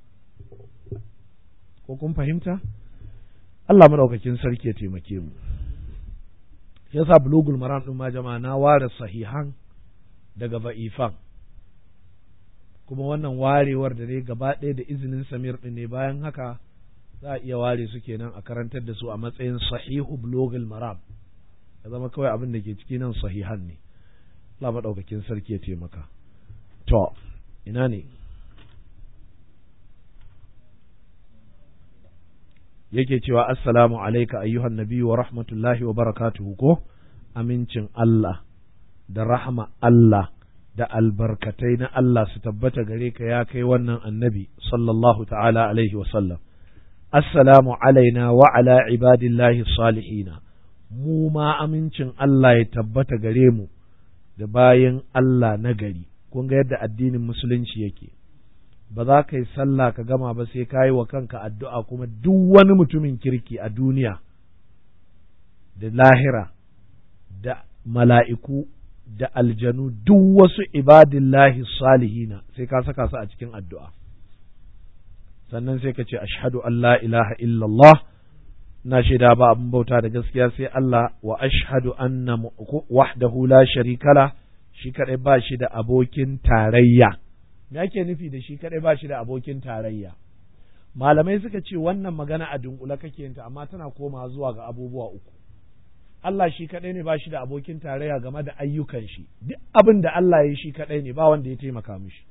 ko kun fahimta Allah madaukakin sarki ya taimake mu yasa bulugul maram din ma jama'a na ware sahihan daga ba'ifan kuma wannan warewar da ne gaba ɗaya da izinin samir din ne bayan haka za a iya ware su kenan a karantar da su a matsayin sahihu bulugul maram ya zama kawai abin da ke ciki nan sahihan ne Allah maɗaukakin sarki ya taimaka to ina ne yake cewa assalamu alaika ayyuhan nabi wa rahmatullahi wa barakatuhu ko amincin Allah da rahama Allah da albarkatai na Allah su tabbata gare ka ya kai wannan annabi sallallahu ta'ala alaihi wa sallam assalamu alaina wa ala ibadillahi salihina mu ma amincin Allah ya tabbata gare mu da bayan Allah na gari kun ga yadda addinin musulunci yake ba za ka yi sallah ka gama ba sai ka yi wa kanka addu'a kuma duk wani mutumin kirki a duniya da lahira da mala'iku da aljanu duk wasu ibadillahi salihina sai ka saka su a cikin addu'a sannan sai ka ce ashhadu an la ilaha illallah na shaida ba abin bauta da gaskiya sai Allah wa ashhadu anna wahdahu la sharika la shi kadai ba shi da abokin tarayya me ake nufi da shi kadai ba shi da abokin tarayya malamai suka ce wannan magana a dunkula kake yinta amma tana koma zuwa ga abubuwa uku Allah shi kadai ne ba shi da abokin tarayya game da ayyukan shi duk abin da Allah ya yi shi kadai ne ba wanda ya taimaka mishi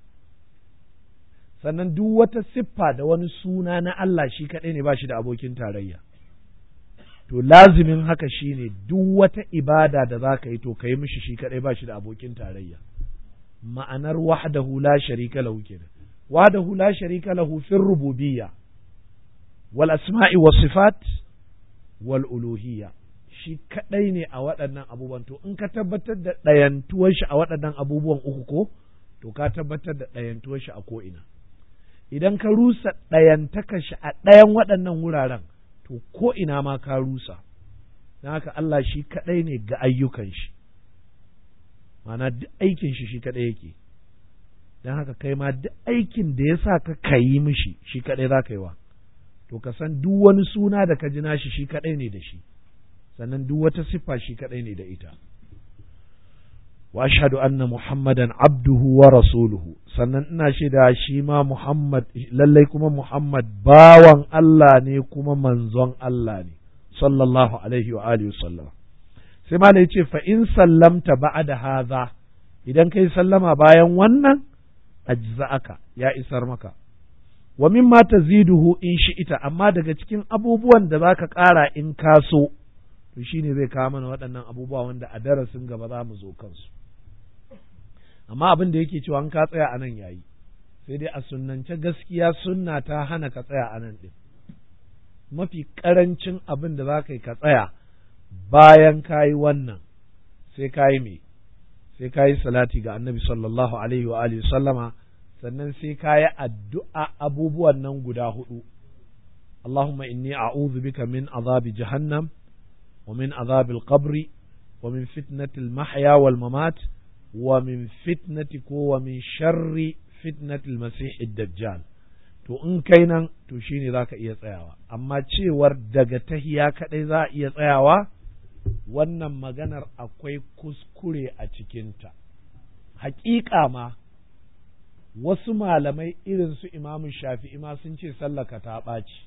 sannan duk wata siffa da wani suna na Allah shi kadai ne ba shi da abokin tarayya to lazimin haka shine duk wata ibada da za ka yi to ka yi mishi shi kadai ba shi da abokin tarayya ma'anar wahdahu la sharika lahu kenan wahdahu la sharika lahu fi rububiyya wal asma'i was sifat wal uluhiyya shi kadai ne a waɗannan abubuwan to in ka tabbatar da ɗayantuwar shi a waɗannan abubuwan uku ko to ka tabbatar da ɗayantuwar shi a ko ina idan ka rusa ɗayantaka shi a ɗayan waɗannan wuraren to ko ina ma ka rusa don haka Allah shi kadai ne ga ayyukan shi mana duk aikin shi shi kadai yake don haka kai ma duk aikin da ya sa ka kayi mishi shi kadai za ka yi wa to ka san duk wani suna da ka ji nashi shi kadai ne da shi sannan duk wata siffa shi kadai ne da ita wa ashhadu anna muhammadan abduhu wa rasuluhu sannan ina shaida shi ma muhammad lallai kuma muhammad bawan Allah ne kuma manzon Allah ne sallallahu alaihi wa alihi sallam sai ma ya ce fa in sallamta ba'da hadha idan kai sallama bayan wannan ajza'aka ya isar maka wa mimma taziduhu in shi'ita amma daga cikin abubuwan da zaka ƙara in ka so to shine zai kawo mana waɗannan abubuwa wanda a darasin gaba za mu zo kansu amma abin da yake cewa an ka tsaya a nan yayi sai dai a sunnance gaskiya sunna ta hana ka tsaya a nan ɗin mafi ƙarancin abin da za ka yi ka tsaya bayan ka yi wannan sai ka yi me sai ka yi salati ga annabi sallallahu alaihi wa alihi sallama sannan sai ka yi addu'a abubuwan nan guda hudu Allahumma inni a'udhu bika min azabi jahannam wa min azabil qabri wa min fitnatil mahya wal mamat wa min fitnati ko wa min sharri fitnatil masihid dajjal to in kai nan to shine zaka iya tsayawa amma cewar daga tahiya kadai za a iya tsayawa wannan maganar akwai kuskure a cikinta haƙiƙa ma wasu malamai irin su imamu shafi'i ma sun ce sallaka ta ɓaci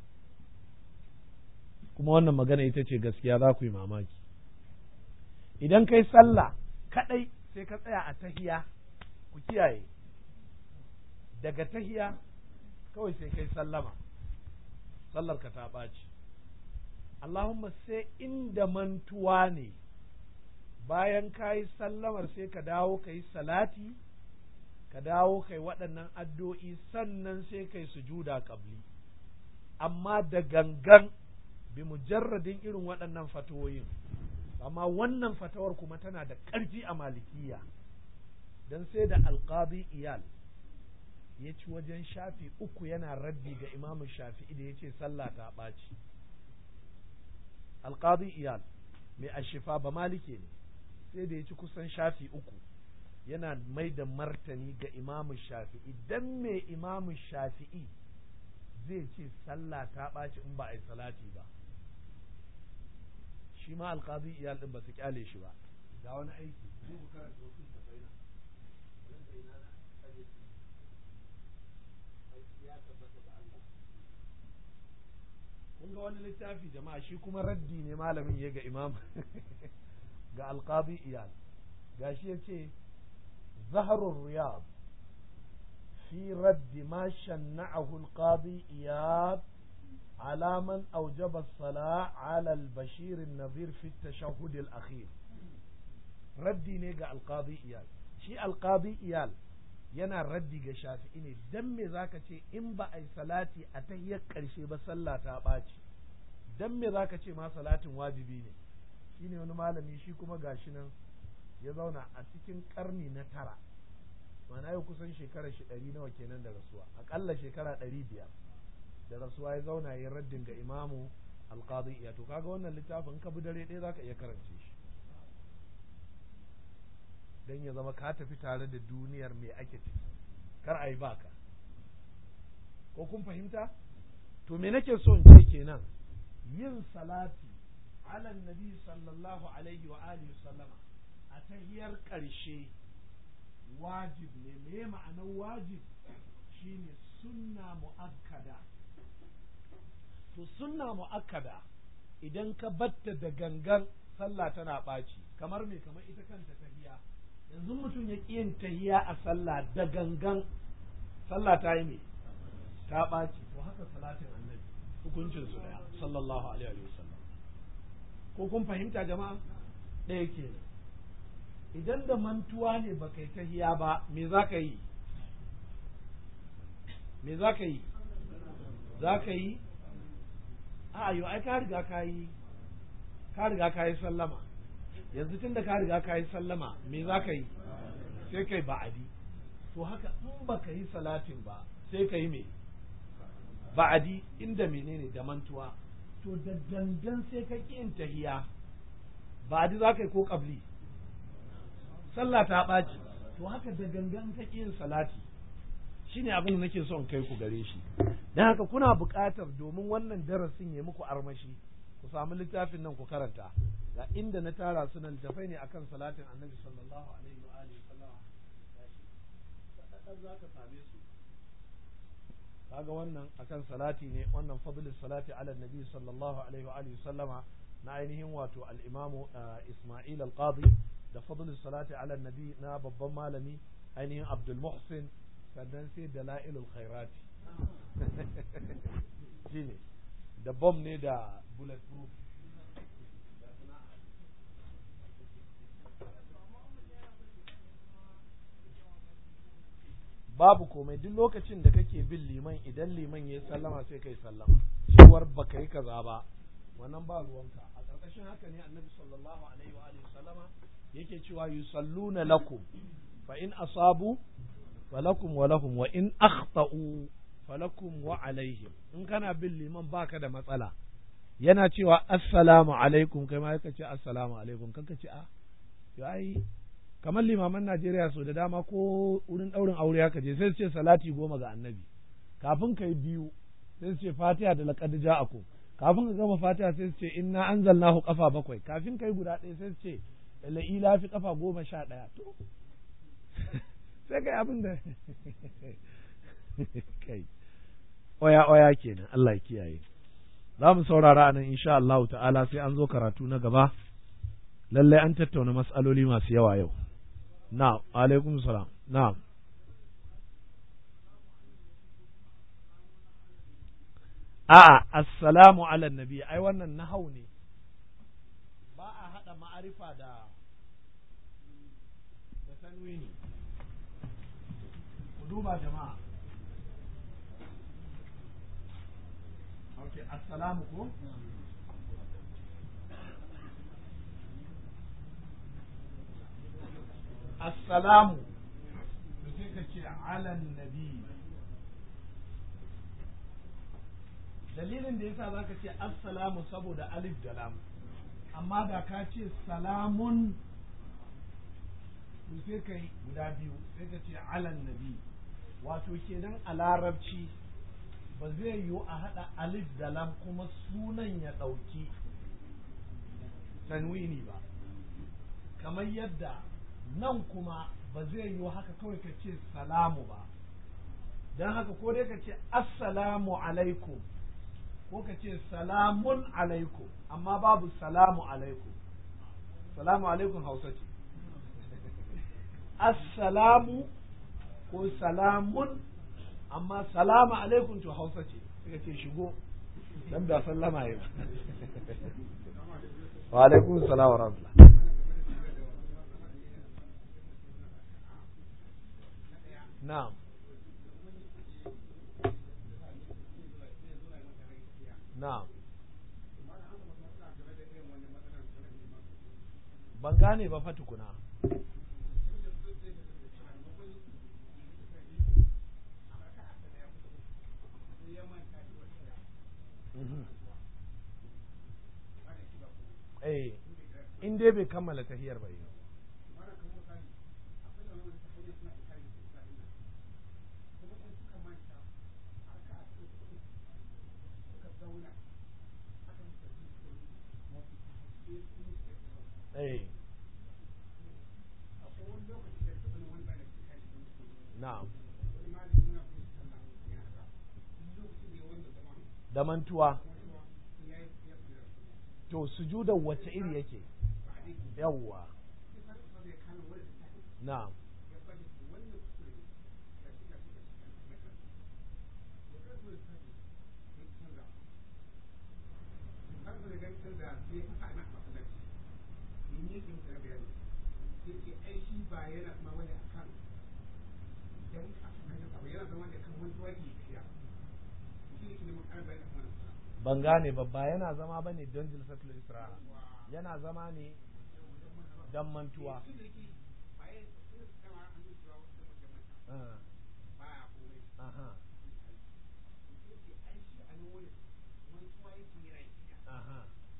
kuma wannan magana ita ce gaskiya za ku yi mamaki idan kai sallah kaɗai sai ka tsaya a tahiya ku kiyaye daga tahiya kawai sai kai sallama sallar ka ta ɓaci Allahumma sai inda mantuwa ne bayan ka yi sallamar sai ka dawo ka yi salati ka dawo kai waɗannan addu'o'i sannan sai kai sujuda ƙabli amma da gangan bi mujarradin irin waɗannan fatawoyin amma wannan fatawar kuma tana da ƙarfi a malikiya don sai da alƙadi iyal ya ci wajen shafi uku yana raddi ga imamu shafi'i da ya ce sallah ta ɓaci alƙadi iyal mai ashifa ba malike ne sai da ya ci kusan shafi uku yana mai da martani ga imamu shafi'i dan me imamu shafi'i zai ce sallah ta ɓaci in ba a yi salati ba shi ma alƙadi iyal ɗin ba su kyale shi ba ga wani aiki zai ku karanta wasu tafai na kun ga wani littafi jama'a shi kuma raddi ne malamin ya ga imam ga alƙadi iyal gashi ya ce زهر الرياض في رد ما شنعه القاضي إياد على من أوجب الصلاة على البشير النظير في التشهد الأخير ردي نيجا القاضي إياد شي القاضي إيال yana raddi ga shafi'i ne dan me zaka ce in ba a yi salati a tahiyyar ƙarshe ba sallah ta ɓaci dan me zaka ce ma salatin wajibi ne shine wani malami shi kuma gashi nan ya zauna a cikin karni na tara mana yau kusan shekara shi ɗari nawa kenan da rasuwa aƙalla shekara ɗari biyar da rasuwa ya zauna ya raddin ga imamu alƙadi iya to kaga wannan littafin ka bi dare ɗaya zaka iya karance shi dan ya zama ka tafi tare da duniyar mai ake ciki kar a yi baka ko kun fahimta to me nake so in ce kenan yin salati ala nabi sallallahu alaihi wa alihi sallama a tahiyar ƙarshe wajib ne me ma'anar wajib shine sunna mu'akkada to sunna mu'akkada idan ka batta da gangan sallah tana ɓaci kamar me kamar ita kanta tahiya yanzu mutum ya ƙi yin tahiya a sallah da gangan sallah ta yi me ta ɓaci to haka salatin annabi hukuncin su daya sallallahu alaihi wa sallam ko kun fahimta jama'a ɗaya kenan idan da mantuwa ne ba kai tahiya ba me za ka yi me za ka yi za ka yi a yau ai ka riga ka yi ka riga ka yi sallama yanzu tun da ka riga ka yi sallama me za ka yi sai kai ba'adi to haka in ba ka yi salatin ba sai ka yi me ba'adi inda menene da mantuwa to da dangan sai ka ƙi yin tahiya ba'adi za ka yi ko ƙabli sallah ta ɓaci to haka da gangan ka yin salati shine abin da nake son kai ku gare shi dan haka kuna buƙatar domin wannan darasin ya muku armashi ku samu littafin nan ku karanta ga inda na tara su nan littafai ne akan salatin annabi sallallahu alaihi wa alihi sallama za ka same su kaga wannan akan salati ne wannan fadlus salati ala nabi sallallahu alaihi wa alihi sallama na ainihin wato al-imamu Isma'il al-Qadi da fadlus salati ala nabi na babban malami ainihin Abdul Muhsin sannan sai dalailul khairati shine da bom ne da bulletproof babu komai duk lokacin da kake bin liman idan liman ya sallama sai kai sallama cewar baka yi kaza ba wannan ba ruwanka a ƙarƙashin haka ne annabi sallallahu alaihi wa alihi sallama yake cewa yusalluna lakum fa in asabu falakum wa lahum wa in akhta'u falakum wa alaihim in kana bin liman baka da matsala yana cewa assalamu alaikum kai ma ka ce assalamu alaikum kanka ce a ai kamar limaman Najeriya so da dama ko wurin ɗaurin aure haka je sai su ce salati goma ga annabi kafin kai biyu sai su ce fatiha da laqad ja'akum kafin ka gama fatiha sai su ce inna anzalnahu kafa bakwai kafin kai guda ɗaya sai su ce la'ila fi kafa goma sha ɗaya to sai kai abin da kai oya oya kenan Allah ya kiyaye za mu saurara a nan insha Allah ta'ala sai an zo karatu na gaba lallai an tattauna mas'aloli masu yawa yau na alaikum salam na a'a assalamu ala nabi ai wannan nahau ne ba a hada ma'arifa da da tanwini ku duba jama'a okay assalamu ko assalamu da sai ka ce alan nabi dalilin da yasa zaka ce assalamu saboda alif da lam amma da ka ce salamun to sai kai guda biyu sai ka ce alan nabi wato kenan a larabci ba zai yiwu a haɗa alif da lam kuma sunan ya ɗauki tanwini ba kamar yadda nan kuma ba zai yiwu haka kawai ka ce salamu ba don haka ko dai ka ce assalamu alaikum ko ka ce salamun alaikum amma babu salamu alaikum salamu alaikum hausa ce assalamu ko salamun amma salamu alaikum to hausa ce suka ce shigo dan da sallama yi wa alaikum salam wa rahmatullah na'am na'am ban gane ba fa tukuna eh in dai bai kammala tahiyar ba yi eh na'am da mantuwa to sujuda wace iri yake yawwa na'am ban gane ba ba yana zama bane don jilsatul isra'a yana zama ne don mantuwa aha aha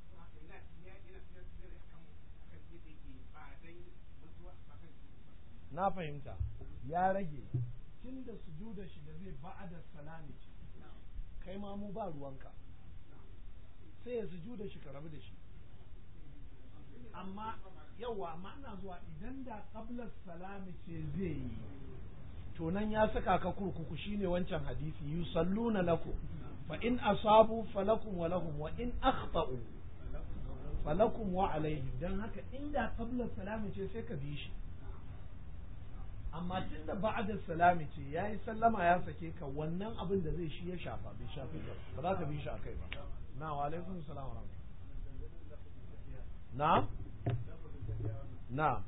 na fahimta ya rage tun da sujuda shi da zai ba'ada salami ce kai ma mu ba ruwanka sai ya sujuda shi ka rabu da shi amma yawa amma ina zuwa idan da qabla salami ce zai yi to nan ya saka ka kurkuku shine wancan hadisi yusalluna lakum fa in asabu falakum wa lahum wa in akhta'u falakum wa alaihim dan haka inda qabla salami ce sai ka bi shi amma tun da ba'da salami ce yayi sallama ya sake ka wannan abin da zai shi ya shafa bai shafi ka ba za ka bi shi akai ba na wa alaikum salam wa na na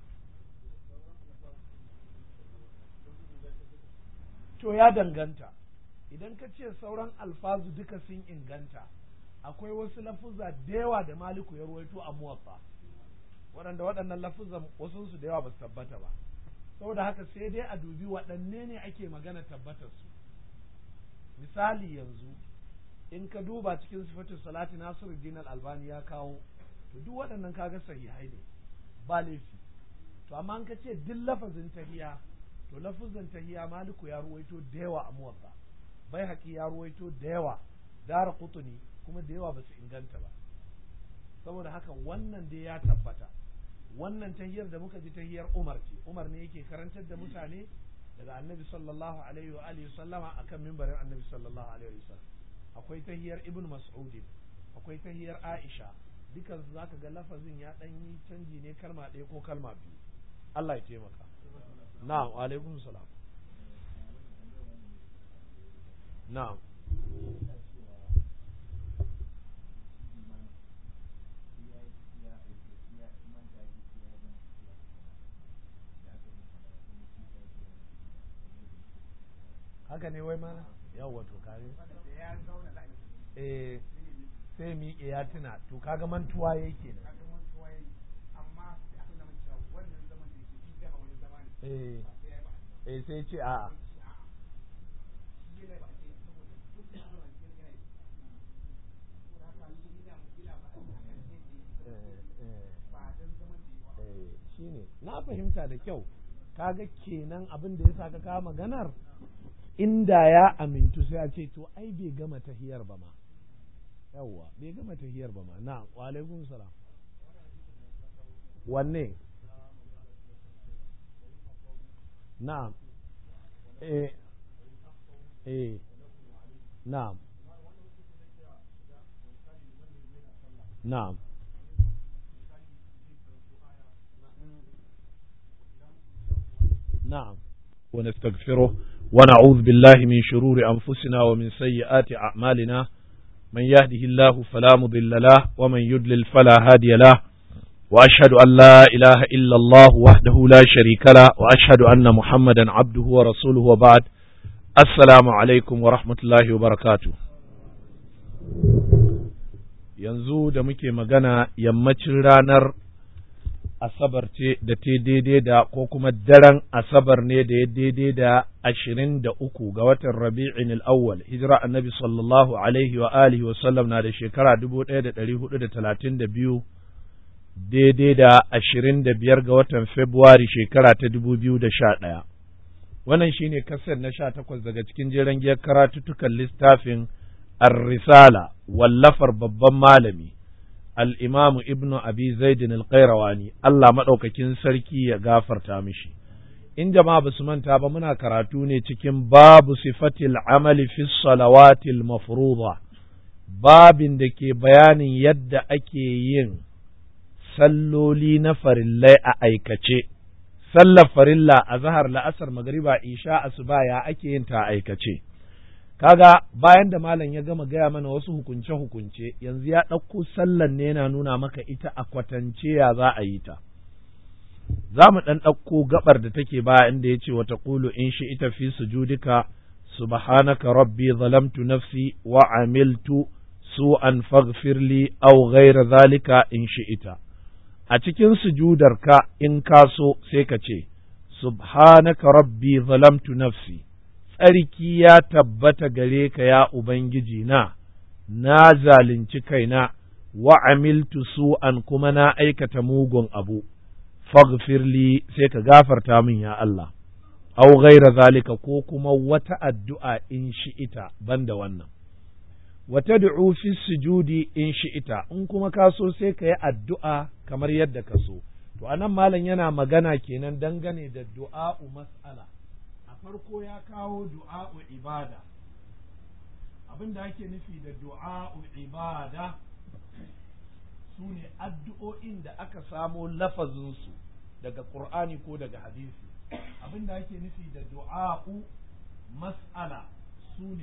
to ya danganta idan ka ce sauran alfazu duka sun inganta akwai wasu lafuzza da yawa da maliku ya ruwaito a muwaffa waɗanda waɗannan lafuzan wasu su da yawa ba su tabbata ba saboda haka sai dai a dubi waɗanne ne ake magana tabbatar su misali yanzu in ka duba cikin sifatin salati nasiruddin al-albani ya kawo to duk waɗannan kaga sahihai ne ba laifi to amma an ka ce duk lafazin tahiya to lafazin tahiya maliku ya ruwaito da yawa a muwatta bai haƙi ya ruwaito da yawa dara kutuni kuma da yawa ba su inganta ba saboda haka wannan dai ya tabbata wannan tahiyar da muka ji tahiyar Umar ce Umar ne yake karantar da mutane daga Annabi sallallahu alaihi wa alihi sallama akan mimbarin Annabi sallallahu alaihi wa sallam akwai tahiyar Ibn Mas'ud akwai tahiyar Aisha dukan su zaka ga lafazin ya dan yi canji ne kalma ɗaya ko kalma biyu Allah ya taimaka na'am wa alaikum salam na'am haka ne wai mana yawwa to kare eh sai miƙe ya tuna to kaga mantuwa yake ne eh eh sai ce a'a shine na fahimta da kyau kaga kenan abin da ya sa ka kawo maganar inda ya amintu sai a ce to ai bai gama tahiyar ba ma yawwa bai gama tahiyar ba ma na wa alaikum salam wanne na'am eh eh na'am na'am نعم ونستغفره ونعوذ بالله من شرور أنفسنا ومن سيئات أعمالنا من يهده الله فلا مضل له ومن يضلل فلا هادي له وأشهد أن لا إله إلا الله وحده لا شريك له وأشهد أن محمدا عبده ورسوله وبعد السلام عليكم ورحمة الله وبركاته yanzu da muke magana yammacin ranar asabar ce da ta daidai da ko kuma daren asabar ne da ya daidai da ashirin da uku ga watan rabi'in al'awwal hijira annabi sallallahu alaihi wa alihi wa sallam na da shekara dubu ɗaya da ɗari hudu da talatin da biyu daidai da ashirin da biyar ga watan februari shekara ta dubu biyu da sha ɗaya wannan shine kasar na sha takwas daga cikin jeren giyar karatuttukan littafin ar-risala wallafar babban malami al'imamu ibnu abi zaidin alƙairawani Allah maɗaukakin sarki ya gafarta mishi. In jama'a ba su manta ba muna karatu ne cikin babu sifatil amali fi salawatil mafruḍa babin da ke bayanin yadda ake yin salloli na farillai a aikace. Sallar farilla a zahar la'asar magariba isha asuba ya ake yin ta aikace. kaga bayan da malam ya gama gaya mana wasu hukunce-hukunce yanzu ya ɗauko sallan ne yana nuna maka ita a kwatance ya za a yi ta za mu ɗan ɗauko gabar da take baya inda ya ce wata ƙulu in shi ita fi sujudika subhanaka rabbi zalamtu nafsi wa amiltu su'an faghfirli aw ghayra zalika in shi ita a cikin sujudarka in ka so sai ka ce subhanaka rabbi zalamtu nafsi tsarki ya tabbata gare ka ya Ubangiji na, na zalunci kaina, wa amiltu su'an kuma na aikata mugun abu, faghfirli sai ka gafarta min ya Allah, au gaira zalika ko kuma wata addu'a in shi'ita banda wannan. Wata du'u fi sujudi in shi'ita, in kuma ka so sai ka yi addu'a kamar yadda ka so. To, anan malam yana magana kenan dangane da du'a'u mas'ala. farko ya kawo du'a'u ibada abin da ake nufi da du'a'u ibada su ne addu'o'in da aka samo lafazinsu daga ƙur'ani ko daga hadisi abin da ake nufi da du'a'u mas'ala su ne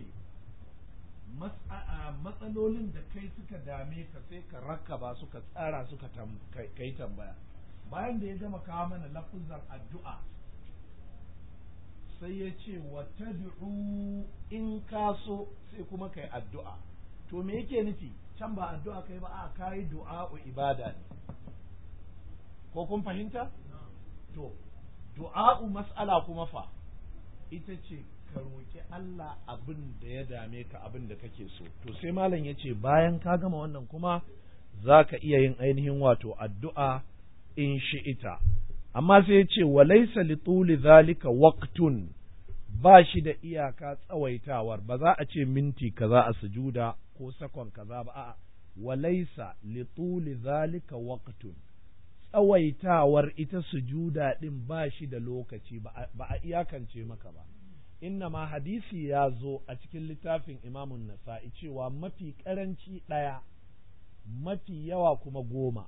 matsalolin da kai suka dame ka sai ka rakaba suka tsara suka kai tambaya bayan da ya gama kawo mana lafuzan addu'a sai ya ce wa tad'u in ka so sai kuma kai addu'a to me yake nufi can ba addu'a kai ba a kai du'a'u ibada ne ko kun fahimta to du'a'u mas'ala kuma fa ita ce ka roƙi Allah abin da ya dame ka abin da kake so to sai malam ya ce bayan ka gama wannan kuma za ka iya yin ainihin wato addu'a in shi'ita amma sai ya ce walaisa li tuli zalika waqtun ba shi da iyaka tsawaitawar ba za a ce minti kaza a sujuda ko sakon kaza ba a'a walaisa li tuli zalika waqtun tsawaitawar ita sujuda din ba shi da lokaci ba a iyakance maka ba inna ma hadisi ya zo a cikin littafin imamun nasa'i cewa mafi karanci ɗaya mafi yawa kuma goma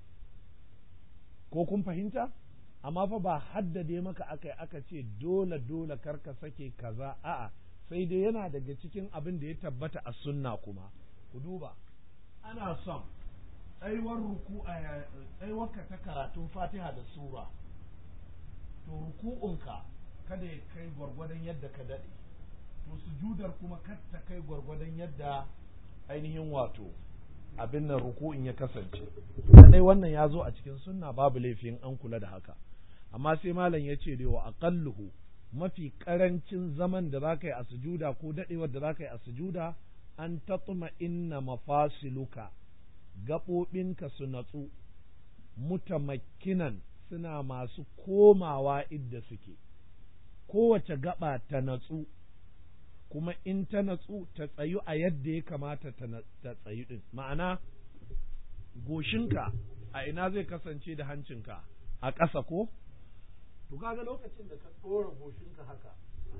ko kun fahimta amma fa ba haddade maka aka aka ce dole dole karka sake kaza a'a sai dai yana daga cikin abin da ya tabbata a sunna kuma ku duba ana son tsaiwar ruku a tsaiwarka ta karatun fatiha da sura to ruku'unka kada ya kai gwargwadon yadda ka daɗe to sujudar kuma kar ta kai gwargwadon yadda ainihin wato abin nan ruku'in ya kasance kadai wannan ya zo a cikin sunna babu laifin an kula da haka amma sai malam ya ce da wa aqalluhu mafi karancin zaman da zaka yi a sujuda ko dadewar da zaka yi a sujuda an tatma inna mafasiluka gaɓoɓinka su natsu mutamakkinan suna masu komawa idda suke kowace gaba ta natsu kuma in ta natsu ta tsayu a yadda ya kamata ta tsayu din ma'ana goshinka a ina zai kasance da hancinka a ƙasa ko to kaga lokacin da ka ɗora goshinka haka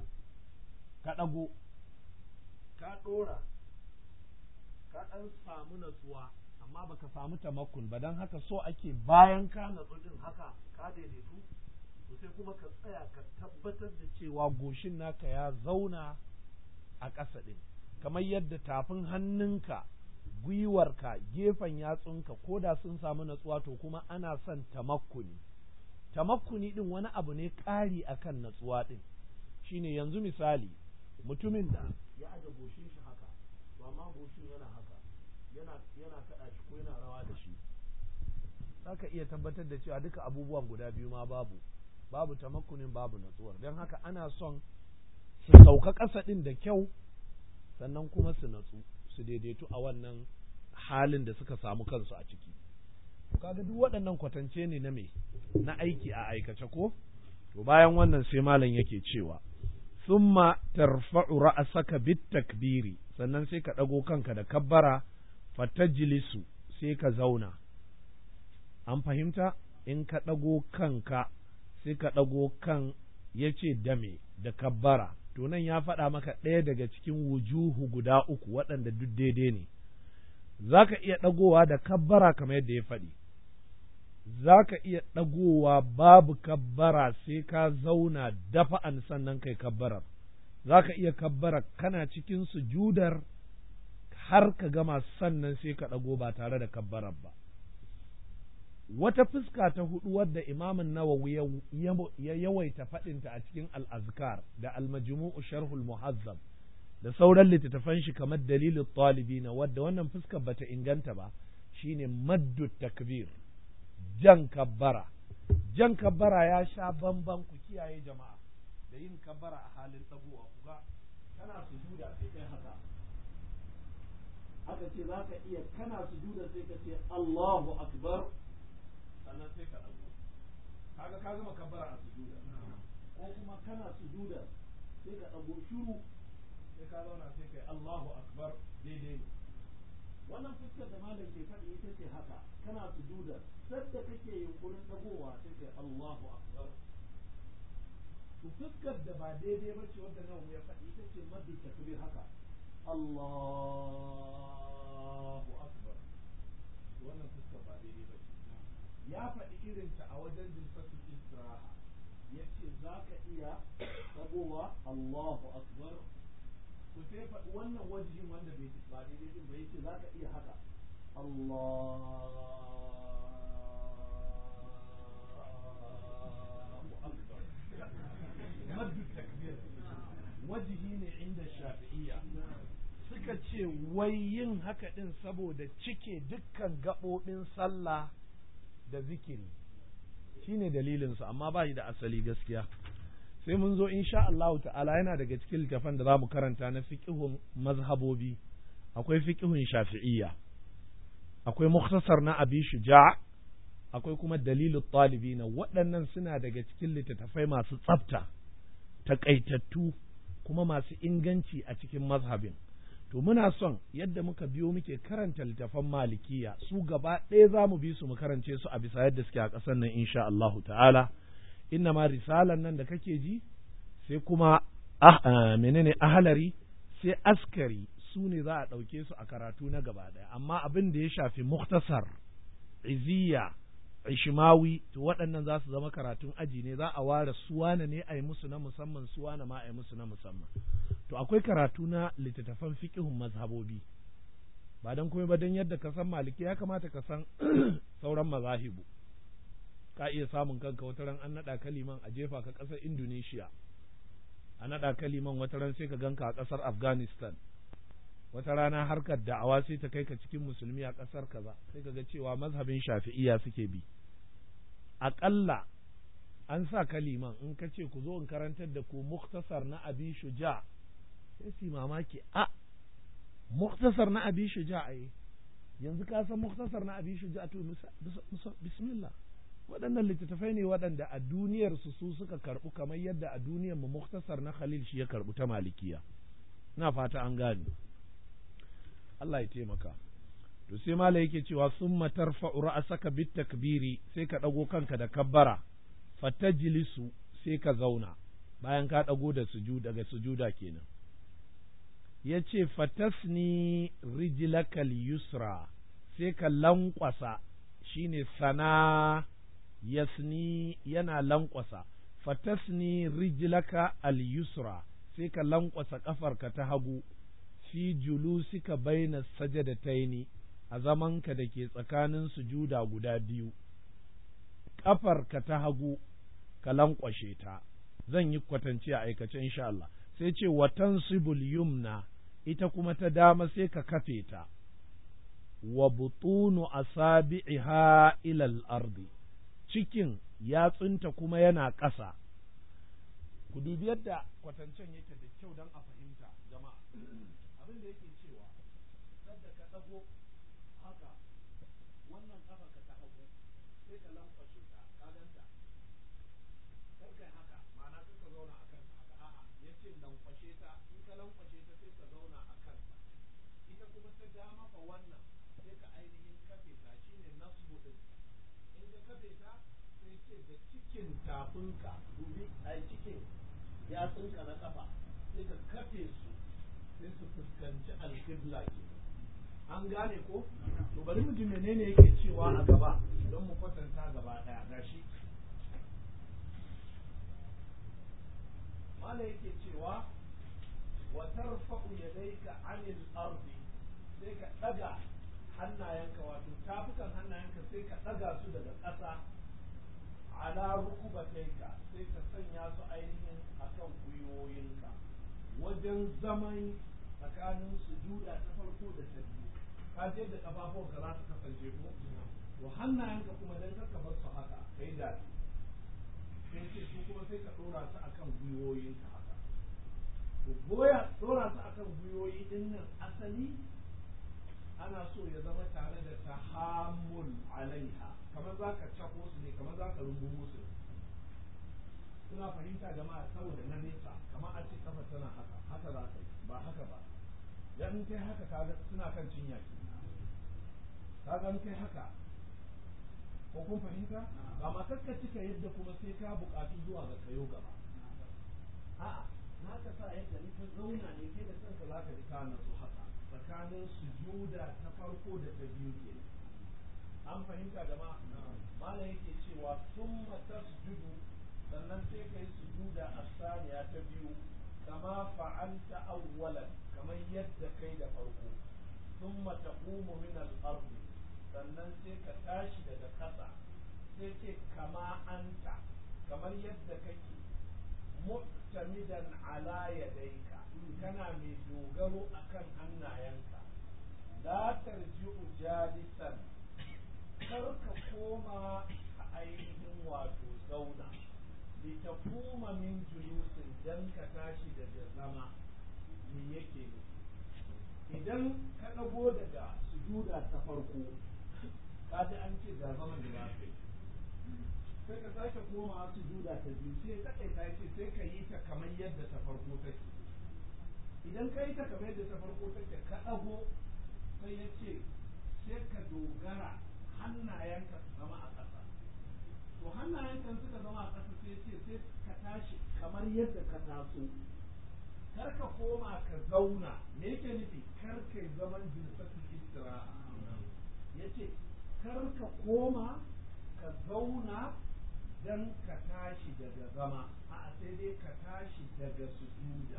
ka ɗago ka ɗora ka ɗan samu natsuwa amma baka samu tamakkun ba don haka so ake bayan ka natsu din haka ka daidaitu to sai kuma ka tsaya ka tabbatar da cewa goshin naka ya zauna a ƙasa ɗin kamar yadda tafin hannunka gwiwarka gefen yatsunka ko da sun samu natsuwa to kuma ana son tamakkuni tamakkuni ɗin wani abu ne ƙari akan natsuwa ɗin shine yanzu misali mutumin da ya aje goshin shi haka to amma goshin yana haka yana yana kaɗa shi ko yana rawa da shi zaka iya tabbatar da cewa duka abubuwan guda biyu ma babu babu tamakkunin babu natsuwar don haka ana son su sauka ƙasa ɗin da kyau sannan kuma su natsu su daidaitu a wannan halin da suka samu kansu a ciki kaga duk waɗannan kwatance ne na me na aiki a aikace ko to bayan wannan sai malam yake cewa summa tarfa'u ra'saka bit takbiri sannan sai ka ɗago kanka da kabbara fatajlisu sai ka zauna an fahimta in ka ɗago kanka sai ka ɗago kan ya ce dame da kabbara to nan ya faɗa maka ɗaya daga cikin wujuhu guda uku waɗanda duk daidai ne za ka iya ɗagowa da kabbara kamar yadda ya faɗi za ka iya ɗagowa babu kabbara sai ka zauna dafa'an sannan kai kabbarar za ka iya kabbara kana cikin sujudar har ka gama sannan sai ka ɗago ba tare da kabbarar ba wata fuska ta hudu wadda imamin nawawi ya yawaita faɗinta a cikin al'azkar da almajmu'u sharhul muhazzab da sauran littattafan shi kamar dalilin talibina wadda wannan fuskar bata inganta ba shine maddu takbir jan kabbara jan kabbara ya sha bamban ku kiyaye jama'a da yin kabbara a halin tsagowa ku ga kana sujuda sai kai haka aka ce za ka iya kana sujuda sai ka ce Allahu akbar sannan sai ka ɗago kaga ka gama kabbara a sujuda ko kuma kana sujuda sai ka ɗago shiru sai ka zauna sai kai Allahu akbar daidai ne wannan fuskar da malam ke faɗi ita ce haka kana sujuda sadda kake yunkurin ɗagowa sai kai Allahu akbar to fuskar da ba daidai ba ce wadda nawa ya faɗi ita ce maddu takbir haka Allahu akbar wannan fuskar ba daidai ba ce ya faɗi irinta a wajen jinsatul istiraha ya ce za ka iya ɗagowa Allahu akbar to sai faɗi wannan wajihin wanda bai ba daidai din ba yace za ka iya haka Allahu akbar maddu takbir wajihi ne inda shafi'iyya suka ce wai yin haka din saboda cike dukkan gaɓoɓin sallah da zikiri shine dalilin su amma ba shi da asali gaskiya sai mun zo insha Allah ta'ala yana daga cikin littafan da zamu karanta na fiqhun mazhabobi akwai fiqhun shafi'iyya akwai mukhtasar na abi shuja' akwai kuma dalilu talibina waɗannan suna daga cikin littattafai masu tsafta takaitattu kuma masu inganci a cikin mazhabin to muna son yadda muka biyo muke karanta littafan malikiya su gaba ɗaya za mu bi su mu karance su a bisa yadda suke a ƙasar nan insha Allahu ta'ala inna ma risalan nan da kake ji sai kuma ah, menene ahalari sai askari su ne za a ɗauke su a karatu na gaba ɗaya amma abin da ya shafi muktasar iziya ishimawi to waɗannan za su zama karatun aji ne za a ware suwana ne a yi musu na musamman suwana ma a yi musu na musamman to akwai karatu na littattafan fiqhun mazhabobi ba don kuma ba don yadda ka san maliki ya kamata ka san sauran mazahibu ka iya samun kanka wata ran an naɗa kaliman a jefa ka ƙasar indonesia a naɗa kaliman wata ran sai ka ganka a ƙasar afghanistan wata rana harkar da'awa sai ta kai ka cikin musulmi a ƙasar kaza sai ka ga cewa mazhabin shafi'iya suke bi aƙalla an sa kaliman in ka ce ku zo in karantar da ku muktasar na abi shuja sai su mamaki a muktasar na abi shuja a yanzu ka san muktasar na abi shuja to bismillah waɗannan littattafai ne waɗanda a duniyar su su suka karɓu kamar yadda a duniyar mu muktasar na khalil shi ya karɓu ta malikiya ina fata an gane Allah ya taimaka to sai mala yake cewa summa tarfa'u ra'saka bit takbiri sai ka dago kanka da kabbara fatajlisu sai ka zauna bayan ka dago da sujuda daga sujuda kenan yace fatasni rijlaka yusra sai ka lankwasa shine sana yasni yana lankwasa fatasni rijlaka al-yusra sai ka lankwasa kafarka ta hagu fi julusika baina sajadataini a zamanka da ke tsakanin sujuda guda biyu ƙafarka ta hagu ka lankwashe ta zan yi kwatance a aikace insha Allah sai ce watan sibul yumna ita kuma ta dama sai ka kafe ta wa butunu asabi'iha ila al-ardi cikin yatsunta kuma yana ƙasa ku dubi yadda kwatancen yake da kyau don a fahimta jama'a abin da yake cewa sadda ka ɗago haka wannan ƙafa ka ta hagu sai ka lamfashe ta ka ganta kar kai haka ma'ana kar ka zauna a kanta haka a'a ya ce lamfashe ta in ka lamfashe ta sai ka zauna a kanta ita kuma ta dama fa wannan sai ka ainihin kafe ta shine nasbu din in ka kafe ta sai ce da cikin tafinka dubi a cikin yatsunka na kafa sai ka kafe su sai su fuskanci alƙibla ke an gane ko to bari mu ji menene yake cewa a gaba don mu kwatanta gaba ɗaya gashi mala yake cewa wa tarfa'u yadayka 'anil ardi sai ka ɗaga hannayenka wato tafukan hannayenka sai ka ɗaga su daga ƙasa ala rukubataika sai ka sanya su ainihin akan gwiwoyinka wajen zaman tsakanin sujuda ta farko da ta biyu ka je da kafafuwanka za su kasance ko to hannayenka kuma dan ka bar su haka kai da sai ce su kuma sai ka dora su akan gwiwoyinka haka to goya dora su akan gwiwoyi din nan asali ana so ya zama tare da tahammul alaiha kamar za ka cako su ne kamar za ka rungumo su suna fahimta jama'a saboda na nesa kamar a ce kafa tana haka haka za ka yi ba haka ba ya in kai haka kaga suna kan cinya ki kaga in kai haka ko kun fahimta ba ma kakka cika yadda kuma sai ka buƙatu zuwa ga kayo gaba a'a na ka sa yadda in ka zauna ne kai da kanka za ka ji ka nasu haka tsakanin sujuda ta farko da ta biyu ke an fahimta jama'a malam yake cewa summa tasjudu sannan sai ka yi sujuda a saniya ta biyu kama fa'alta awwalan kamar yadda kai da farko thumma taqumu min al-ard sannan sai ka tashi daga ƙasa sai ce kama anta kamar yadda kake mu'tamidan ala yadayka kana mai dogaro akan hannayenka la tarji'u jalisan kar ka koma ainihin wato zauna litakuma min julusin dan ka tashi daga zama me yake idan ka ɗago daga sujuda ta farko ka ji an ce ga zaman da za ka yi sai ka sake koma sujuda ta biyu sai ta kai ta ce sai ka yi ta kamar yadda ta farko take idan ka yi ta kamar yadda ta farko take ka ɗago sai ya ce sai ka dogara hannayenka su zama a ƙasa to hannayenka suka zama a ƙasa sai ce sai ka tashi kamar yadda ka taso kar ka koma ka zauna me yake nufi kar ka zaman jilsatul istiraha yace kar ka koma ka zauna dan ka tashi daga zama a sai dai ka tashi daga sujuda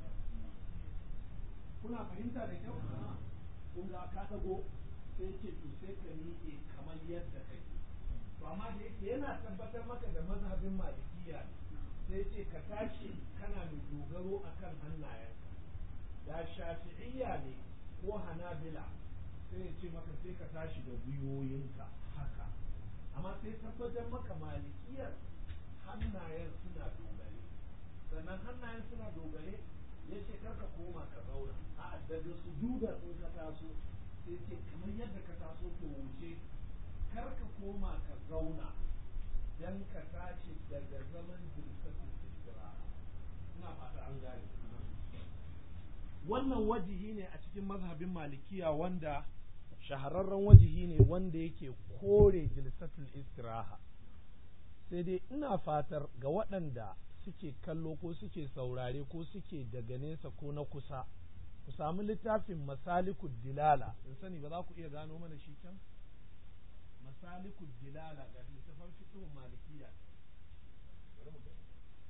kuna fahimta da kyau kun ga ka dago sai ce to sai ka miƙe kamar yadda kake to amma da yake yana tabbatar maka da mazhabin malikiya sai ce ka tashi kana mai dogaro akan hannayenka da shafi'iyya ne ko hanabila sai ya ce maka sai ka tashi da gwiwoyinka haka amma sai tabbatar maka malikiyar hannayen suna dogare sannan hannayen suna dogare ya ce karka koma ka zauna a daga sujuda in ka taso sai ce kamar yadda ka taso to wuce karka koma ka zauna dan ka tashi daga zaman jirsatul istiraha ina fata an gane wannan wajihi ne a cikin mazhabin malikiya wanda shahararren wajihi ne wanda yake kore jilsatul istiraha sai dai ina fatar ga waɗanda suke kallo ko suke saurare ko suke daga nesa ko na kusa ku samu littafin masalikud dilala in sani ba za ku iya gano mana shi can masalikud dilala ga littafin fiqhun malikiya bari mu gani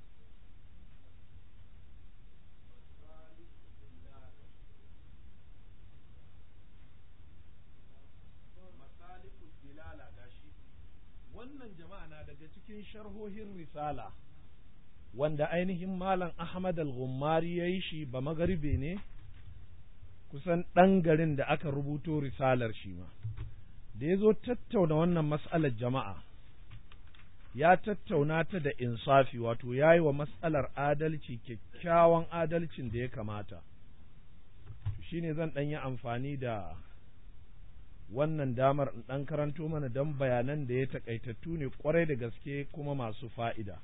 masalikud dilala gashi wannan jama'a na daga cikin sharhohin risala wanda ainihin malam Ahmad al-Ghummari ya yi shi ba magaribe ne kusan ɗan garin da aka rubuto risalar shi ma da ya zo tattauna wannan mas'alar jama'a ya tattauna ta da insafi wato ya yi wa mas'alar adalci kyakkyawan adalcin da ya kamata shi ne zan ɗan yi amfani da wannan damar in ɗan karanto mana don bayanan da ya taƙaitattu ne ƙwarai da gaske kuma masu fa'ida.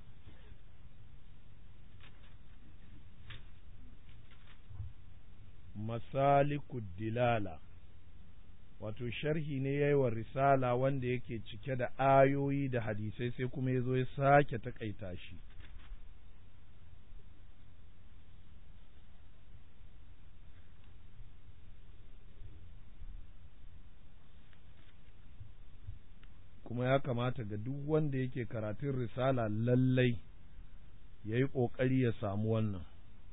masalikud dilala wato sharhi ne ya yi wa risala wanda yake cike da ayoyi da hadisai sai kuma ya zo ya sake taƙaita shi kuma ya kamata ga duk wanda yake karatun risala lallai ya yi ƙoƙari ya samu wannan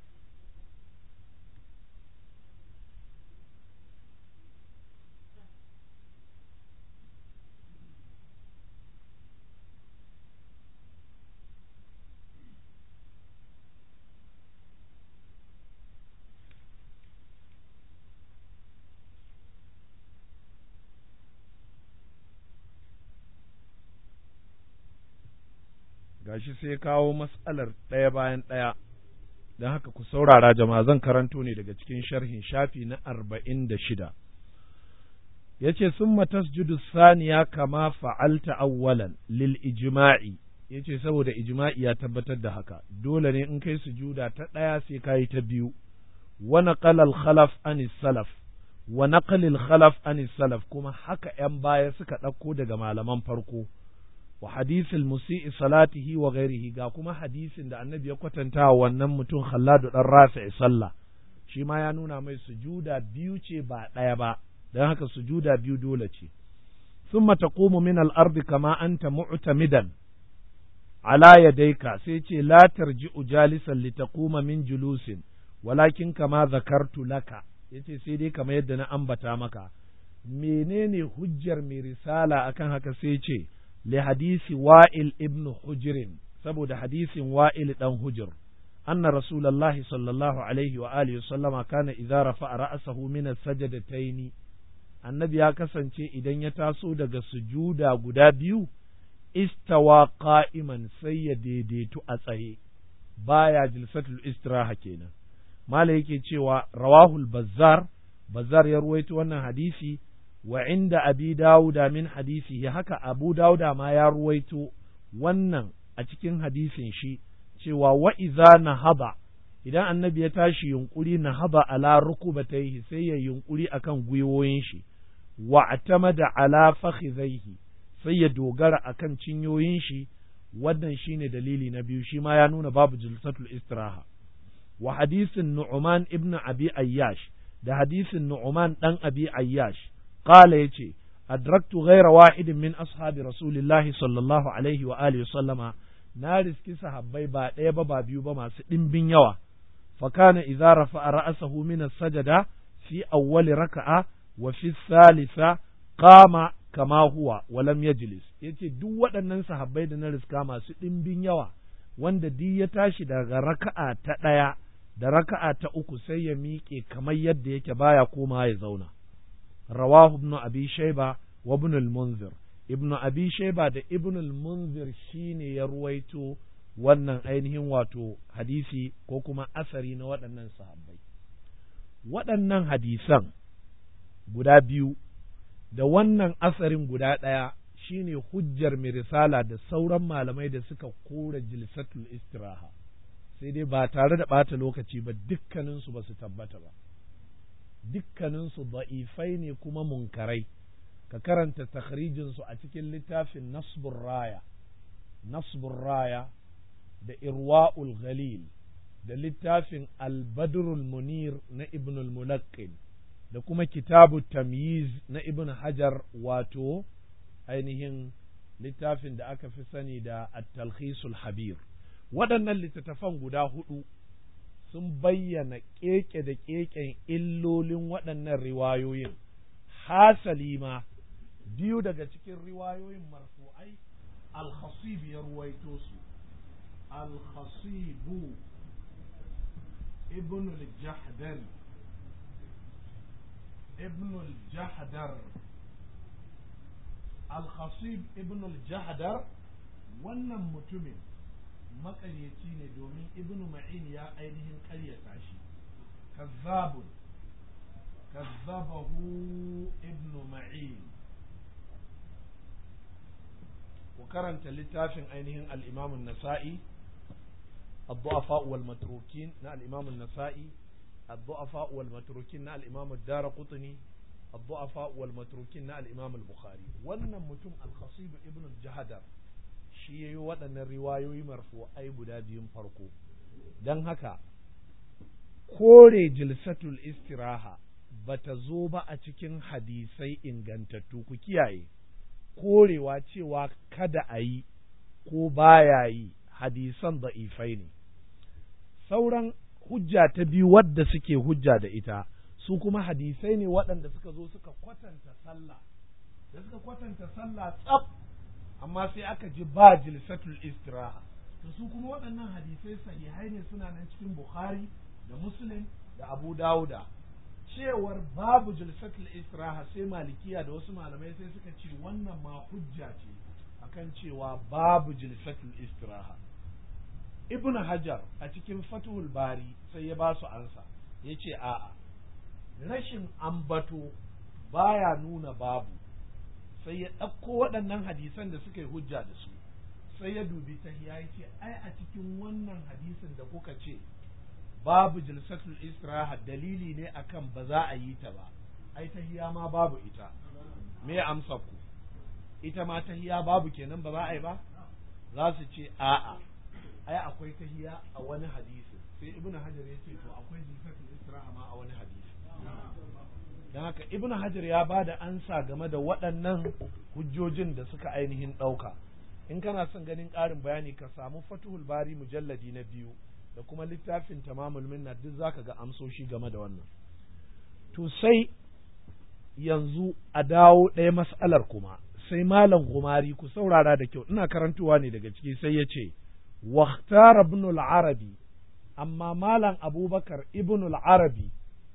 gashi sai kawo matsalar ɗaya bayan ɗaya don haka ku saurara jama'a zan karanto ne daga cikin sharhin shafi na arba'in da shida ya ce sun matasjudu saniya kama fa'alta awwalan lil ijma'i ya ce saboda ijma'i ya tabbatar da haka dole ne in kai sujuda ta ɗaya sai ka yi ta biyu wa naqala al khalaf an salaf wa naqalil khalaf an salaf kuma haka ‘yan baya suka ɗauko daga malaman farko wa hadisil musi'i salatihi wa ghairihi ga kuma hadisin da annabi ya kwatanta wa wannan mutum Khalladu dan Rafi'i sallah shi ma ya nuna mai sujuda biyu ce ba ɗaya ba don haka sujuda biyu dole ce thumma taqumu min al-ardi kama anta mu'tamidan ala yadayka sai ce la tarji'u jalisan litaquma min julusin walakin kama zakartu laka yace sai dai kamar yadda na ambata maka menene hujjar mai risala akan haka sai ce لحديث وائل ابن حجر سبود حديث وائل دان حجر أن رسول الله صلى الله عليه وآله وسلم كان إذا رفع رأسه من السجدتين annabi ya kasance idan ya taso daga sujuda guda biyu istawa qa'iman sai ya daidaitu a tsaye baya jilsatul istiraha kenan mala yake cewa rawahul bazzar bazzar ya ruwaito wannan hadisi wa inda abi dawuda min hadisi haka abu dawuda ma ya ruwaito wannan a cikin hadisin shi cewa wa iza nahaba idan annabi ya tashi yunkuri nahaba ala rukubatayhi sai ya yunkuri akan gwiwoyin shi wa atamada ala fakhidhaihi sai ya dogara akan cinyoyin shi wannan shine dalili na biyu shi ma ya nuna babu jilsatul istiraha wa hadisin nu'man ibn abi ayyash da hadisin nu'man dan abi ayyash qala yace adraktu ghayra wahidin min ashabi rasulillahi sallallahu alaihi wa alihi sallama na riski sahabbai ba ɗaya ba ba biyu ba masu ɗimbin yawa fakana idza rafa'a ra'sahu min as-sajada fi awwali raka'a wa fi thalitha qama kama huwa wa lam yajlis yace duk waɗannan sahabbai da na riska masu ɗimbin yawa wanda duk ya tashi daga raka'a ta ɗaya da raka'a ta uku sai ya miƙe kamar yadda yake baya koma ya zauna rawahu ibn abi shayba wa ibn al-munzir ibn abi shayba da ibn al-munzir shine ya ruwaito wannan ainihin wato hadisi ko kuma asari na waɗannan sahabbai waɗannan hadisan guda biyu da wannan asarin guda ɗaya shine hujjar mai risala da sauran malamai da suka kora jilsatul istiraha sai dai ba tare da ɓata lokaci ba dukkaninsu ba su tabbata ba dukkaninsu da'ifai ne kuma munkarai ka karanta takhrijinsu a cikin littafin nasbur raya nasbur raya da irwa'ul ghalil da littafin albadrul munir na ibnul mulaqqin da kuma kitabu tamyiz na ibn hajar wato ainihin littafin da aka fi sani da at-talkhisul habir waɗannan littattafan guda hudu sun bayyana keke da keken illolin waɗannan riwayoyin hasali ma biyu daga cikin riwayoyin marfu'ai al-khasib ya ruwaito su al-khasibu ibn al-jahdari ابن الجحدر الخصيب ابن الجحدر wannan mutumin makaryaci ne domin ibnu ma'in ya ainihin karyata shi kazzabun kazzabahu ibnu ma'in ku karanta littafin ainihin al-imam nasai الضعفاء والمتروكين نا الإمام النسائي الضعفاء والمتروكين نا الإمام الدار قطني الضعفاء والمتروكين نا الإمام البخاري wannan mutum al-khasib ibn al-jahadar shi yayi waɗannan riwayoyi marfu ai guda biyun farko dan haka kore jilsatul istiraha bata zo ba a cikin hadisai ingantattu ku kiyaye korewa cewa kada a yi ko baya yi hadisan da'ifai ne sauran hujja ta biyu wadda suke hujja da ita su kuma hadisai ne waɗanda suka zo suka kwatanta sallah da suka kwatanta sallah tsaf amma sai aka ji ba jilsatul istiraha to su kuma waɗannan hadisai sahihai ne suna nan cikin bukhari da muslim da abu dawuda cewar babu jilsatul istiraha sai malikiya da wasu malamai sai suka ce wannan ma hujja ce akan cewa babu jilsatul istiraha ibn hajar a cikin fatuhul bari sai ya ba su ansa ya ce a'a rashin ambato baya nuna babu sai ya ɗauko waɗannan hadisan da suka yi hujja da su sai ya dubi ta ya ce ai a cikin wannan hadisin da kuka ce babu jilsatul istiraha dalili ne akan ba za a yi ta ba ai tahiya ma babu ita me amsa ku ita ma tahiya babu kenan ba za a yi ba za su ce a'a ai akwai tahiya a wani hadisi sai ibn hajar ya ce to akwai jilsatul istiraha ma a wani hadisi dan haka ibn hajar ya ba da ansa game da waɗannan hujjojin da suka ainihin ɗauka in kana son ganin ƙarin bayani ka samu fatuhul bari mujalladi na biyu da kuma littafin tamamul minna duk zaka ga amsoshi game da wannan to sai yanzu a dawo ɗaya mas'alar kuma sai malam gumari ku saurara da kyau ina karantuwa ne daga ciki sai ya ce واختار ابن العربي أما مالا أبو بكر ابن العربي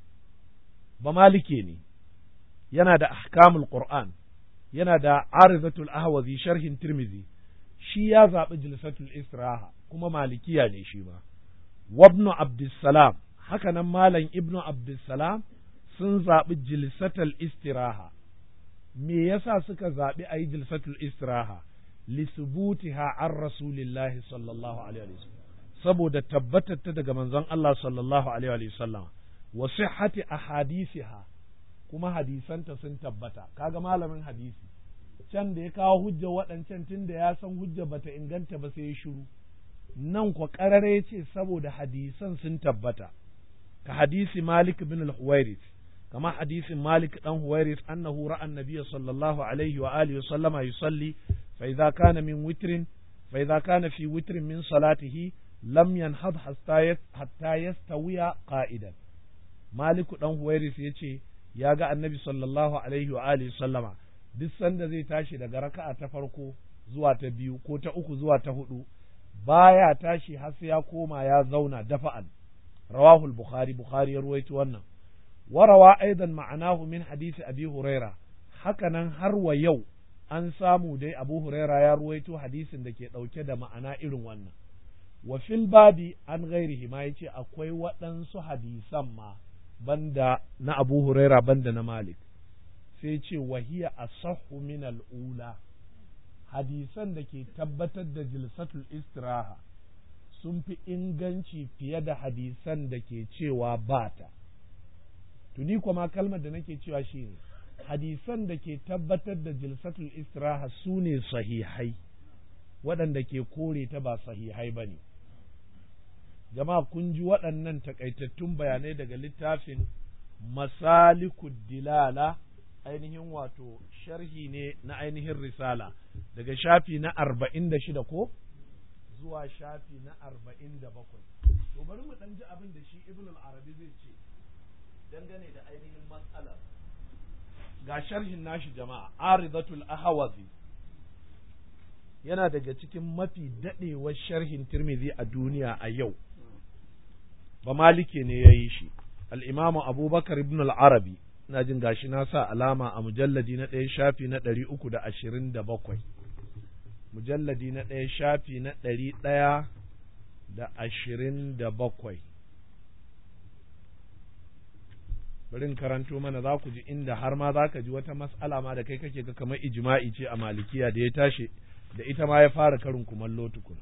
بمالكيني ينادى أحكام القرآن ينادى عارضة الأهوذي شرح ترمذي shi ya zaɓi jilsatul istiraha kuma malikiya ne shi ma wabnu abdussalam haka nan malam ibnu abdussalam sun zaɓi jilsatul istiraha me yasa suka zaɓi a yi jilsatul istiraha lisubutiha an rasulillahi sallallahu alaihi wasallam saboda tabbatar ta daga manzon Allah sallallahu alaihi wasallam wa sihhati ahadisiha kuma hadisanta sun tabbata kaga malamin hadisi can da ya kawo hujja waɗancan tun da ya san hujja bata inganta ba sai ya shiru nan kwa ƙarare ya ce saboda hadisan sun tabbata ka hadisi Malik bin al-Huwairis kama hadisin Malik dan Huwairis annahu ra'a an-nabiy sallallahu alaihi wa alihi wa sallama yusalli fa idza kana min witrin fa idza kana fi witrin min salatihi lam yanhad hatta yastawiya qa'idan Malik dan Huwairis yace ya ga annabi sallallahu alaihi wa alihi sallama duk sanda zai tashi daga raka'a ta farko zuwa ta biyu ko ta uku zuwa ta hudu baya tashi har sai ya koma ya zauna dafa'an rawahu al-bukhari bukhari ya ruwaito wannan warawa aidan ma'anahu min hadisi abi huraira hakanan har wa yau an samu dai abu huraira ya ruwaito hadisin da ke dauke da ma'ana irin wannan wa fil babi an ghairihi ma yace akwai waɗansu hadisan ma banda na Abu Huraira banda na Malik sai ce wahiya asahhu min al'ula hadisan da ke tabbatar da jilsatul istiraha sun fi inganci fiye da hadisan da ke cewa bata tuni kuma kalmar da nake cewa shi ne hadisan da ke tabbatar da jilsatul istiraha su ne sahihai waɗanda ke kore ta ba sahihai ba ne jama'a kun ji waɗannan takaitattun bayanai daga littafin masalikud dilala ainihin wato sharhi ne na ainihin risala daga shafi na arba'in da shida ko zuwa shafi na arba'in da bakwai to bari mu ɗan ji abin da shi ibn al-arabi zai ce dangane da ainihin matsalar ga sharhin nashi jama'a aridatul ahawazi yana daga cikin mafi daɗewar sharhin tirmidhi a duniya a yau ba malike ne ya yi shi al'imamu abubakar ibn al-arabi ina jin gashi na sa alama a mujalladi na ɗaya shafi na ɗari uku da ashirin da bakwai mujalladi na ɗaya shafi na ɗari ɗaya da ashirin da bakwai bari in karanto mana za ku ji inda har ma za ka ji wata mas'ala ma da kai kake ga kamar ijma'i ce a malikiya da ya tashi da ita ma ya fara karin kumallo tukun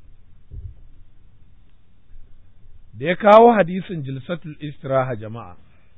da ya kawo hadisin jilsatul istiraha jama'a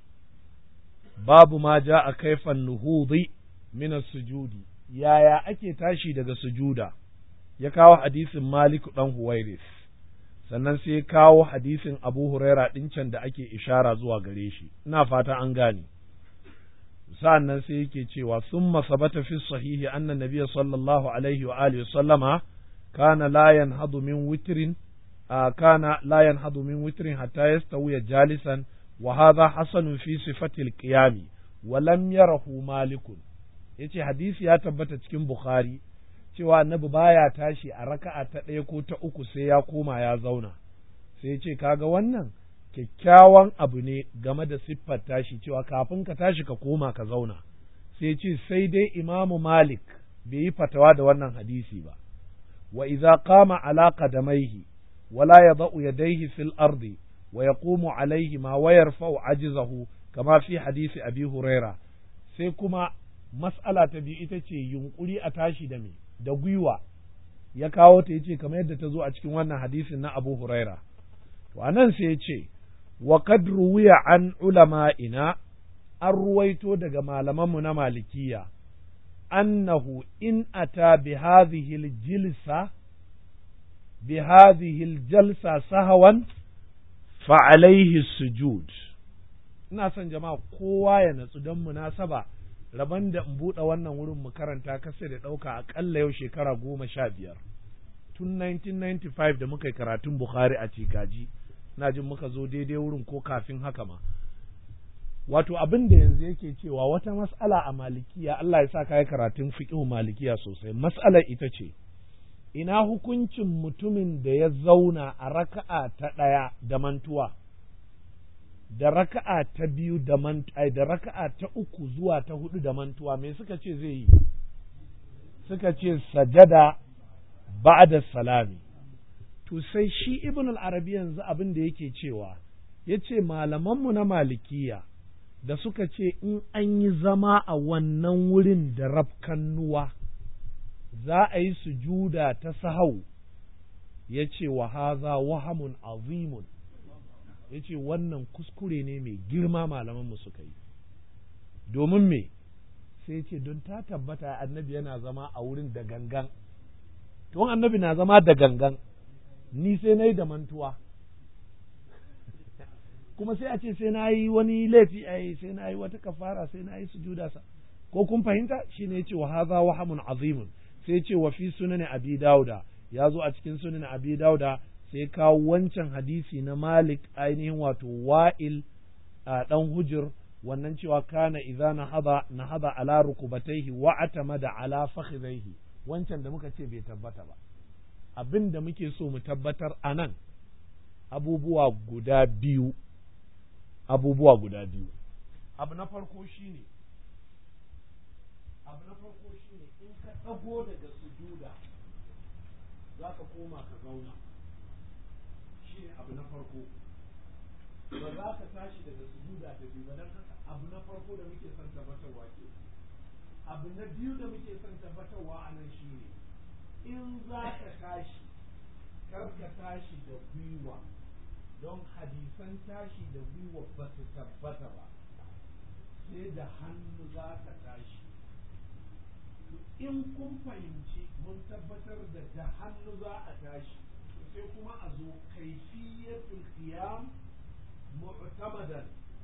babu ma ja a kaifan nuhudi min sujudi yaya ake tashi daga sujuda ya kawo hadisin malik dan huwairis sannan sai ya kawo hadisin abu huraira can da ake ishara zuwa gare shi ina fata an gane sa'an nan sai yake cewa sun masabata fi sahihi anna nabiyya sallallahu alaihi wa alihi sallama kana la yanhadu min witrin kana la yanhadu min witrin hatta yastawiya jalisan wa hadha hasanun fi sifati al-qiyam wa lam yarahu malikun yace hadisi ya tabbata cikin bukhari cewa annabi baya tashi a raka'a ta ɗaya ko ta uku sai ya koma ya zauna sai yace kaga wannan kyakkyawan abu ne game da siffar tashi cewa kafin ka tashi ka koma ka zauna sai ce sai dai imamu malik bai yi fatawa da wannan hadisi ba wa idza qama ala qadamaihi wala yadau yadayhi fil ardi wa yaqumu alaihi ma wa yarfa'u ajizahu kama fi hadisi abi huraira sai kuma mas'ala ta biyu ita ce yunkuri a tashi da me da gwiwa ya kawo ta yace kamar yadda ta zo a cikin wannan hadisin na abu huraira to anan sai ya ce wa qad ruwiya an ulama'ina an ruwaito daga malamanmu na malikiya annahu in ata bi hadhihi al-jilsa bi hadhihi al-jalsa sahawan fa alayhi sujud ina son jama'a kowa ya natsu don munasaba rabon da in buɗe wannan wurin mu karanta kasa da ɗauka aƙalla yau shekara goma sha biyar tun 1995 da muka yi karatun Bukhari a Cikaji na jin muka zo daidai wurin ko kafin haka ma wato abin da yanzu yake cewa wata mas'ala a malikiya Allah ya sa kai karatun fiqhu malikiya sosai mas'alar ita ce ina hukuncin mutumin da ya zauna a raka'a ta ɗaya da mantuwa da raka'a ta biyu da mantuwa da raka'a ta uku zuwa ta hudu da mantuwa me suka ce zai yi suka ce sajada ba'da salami to sai shi ibn al-arabi yanzu abin da yake cewa yace malamanmu na malikiya da suka ce in an yi zama a wannan wurin da rafkannuwa za a yi sujuda ta sahau ya ce wa haza wahamun azimun ya ce wannan kuskure ne mai girma malamanmu suka yi domin me sai ce don ta tabbata annabi yana zama a wurin da gangan to annabi na zama da gangan ni sai na yi da mantuwa kuma sai a ce sai na yi wani laifi a sai na yi wata kafara sai na yi sujuda sa ko kun fahimta shine yace wa hadha wahamun azimun sai yace wa fi sunan abi dauda ya zo a cikin sunan abi dauda sai kawo wancan hadisi na malik ainihin wato wa'il a dan hujur wannan cewa kana idza nahada nahada ala rukubatayhi wa atamada ala fakhidayhi wancan da muka ce bai tabbata ba abin da muke so mu tabbatar anan abubuwa guda biyu abubuwa guda biyu abu na farko shine abu na farko shine in ka ɗago daga sujuda za ka koma ka zauna shine abu na farko ba za ka tashi daga sujuda ta biyu ba don haka abu na farko da muke son tabbatarwa ke abu na biyu da muke son tabbatarwa a nan shine in za ka tashi kar ka tashi da gwiwa don hadisan tashi da gwiwa ba su tabbata ba sai da hannu za ka tashi in kun fahimci mun tabbatar da da hannu za a tashi sai kuma a zo kaifiyatul qiyam mu'tamadan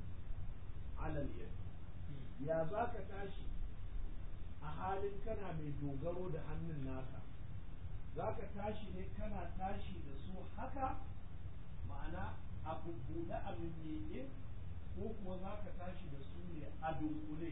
ala al ya za ka tashi a halin kana mai dogaro da hannun naka za ka tashi ne kana tashi da su haka ma'ana a bubbuɗe a mimmike ko kuwa za ka tashi da su ne a dunkule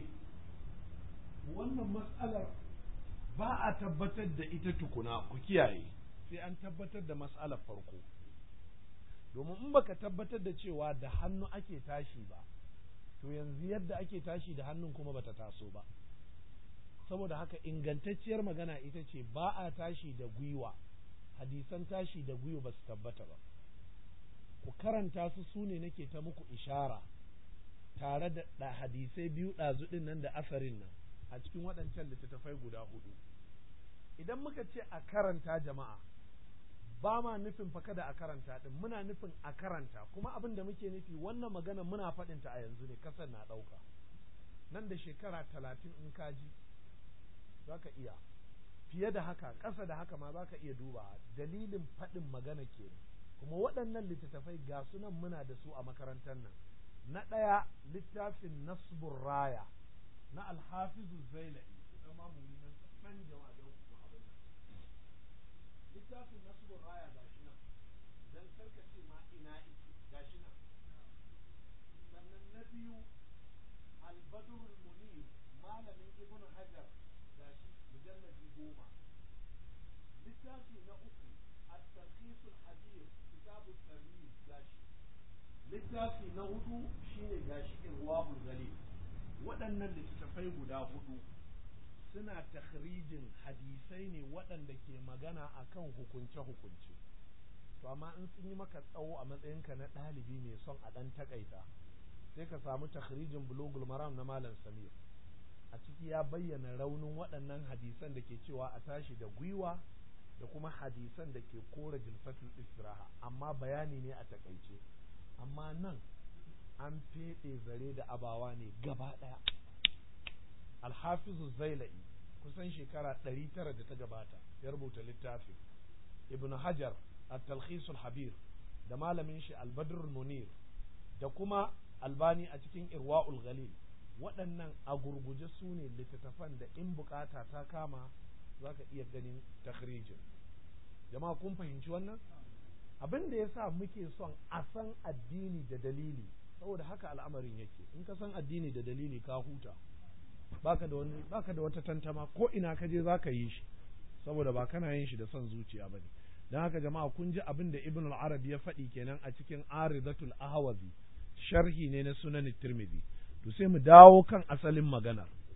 wannan matsalar ba a tabbatar da ita tukuna ku kiyaye sai an tabbatar da matsalar farko domin in baka tabbatar da cewa da hannu ake tashi ba to yanzu yadda ake tashi da hannun kuma bata taso ba saboda haka ingantacciyar magana ita ce ba a tashi da gwiwa hadisan tashi da gwiwa ba su tabbata ba ku karanta su su ne nake ta muku ishara tare da hadisai biyu ɗazuɗin nan da asarin nan a cikin waɗancan littattafai guda hudu idan muka ce a karanta jama'a ba ma nufin fa kada a karanta ɗin muna nufin a karanta kuma abin da muke nufi wannan magana muna faɗinta a yanzu ne kasar na ɗauka nan da shekara talatin in kaji za ka iya fiye da haka ƙasa da haka ma za ka iya duba dalilin faɗin magana ke kuma waɗannan littattafai ga sunan muna da su a makarantar nan na ɗaya littafin nasbur raya na alhafizu zailai ita ma mu yi nan san jama'a don kuma abin nan littafin nasbur raya ga shi nan dan karkace ma ina ike ga shi nan sannan na biyu albadrul munir malamin ibn hajar ga shi mujalladi goma littafi na uku at-tarhis al-hadith kitab at-tarhis ga shi littafi na hudu shine gashi irwabul galil waɗannan littattafai guda hudu suna takhrijin hadisai ne waɗanda ke magana akan hukunce-hukunce to amma in sun yi maka tsawo a matsayinka na ɗalibi mai son a ɗan takaita sai ka samu takhrijin bulugul maram na malam samir a ciki ya bayyana raunin waɗannan hadisan da ke cewa a tashi da gwiwa da kuma hadisan da ke kora jilsatul istiraha amma bayani ne a takaice amma nan an feɗe zare da abawa ne gaba ɗaya alhafizu zaila'i kusan shekara ɗari tara da ta gabata ya rubuta littafin ibn hajar at-talkhisul habir da malamin shi albadrul munir da kuma albani a cikin irwa'ul ghalil waɗannan a gurguje su ne littattafan da in bukata ta kama za ka iya ganin takhrijin jama'a kun fahimci wannan abin da ya sa muke son a san addini da dalili saboda haka al'amarin yake in ka san addini da dalili ka huta baka da wani baka da wata tantama ko ina ka je zaka yi shi saboda ba kana yin shi da son zuciya bane dan haka jama'a kun ji abin da ibn al-arabi ya faɗi kenan a cikin aridatul ahwazi sharhi ne na sunan tirmidhi to sai mu dawo kan asalin maganar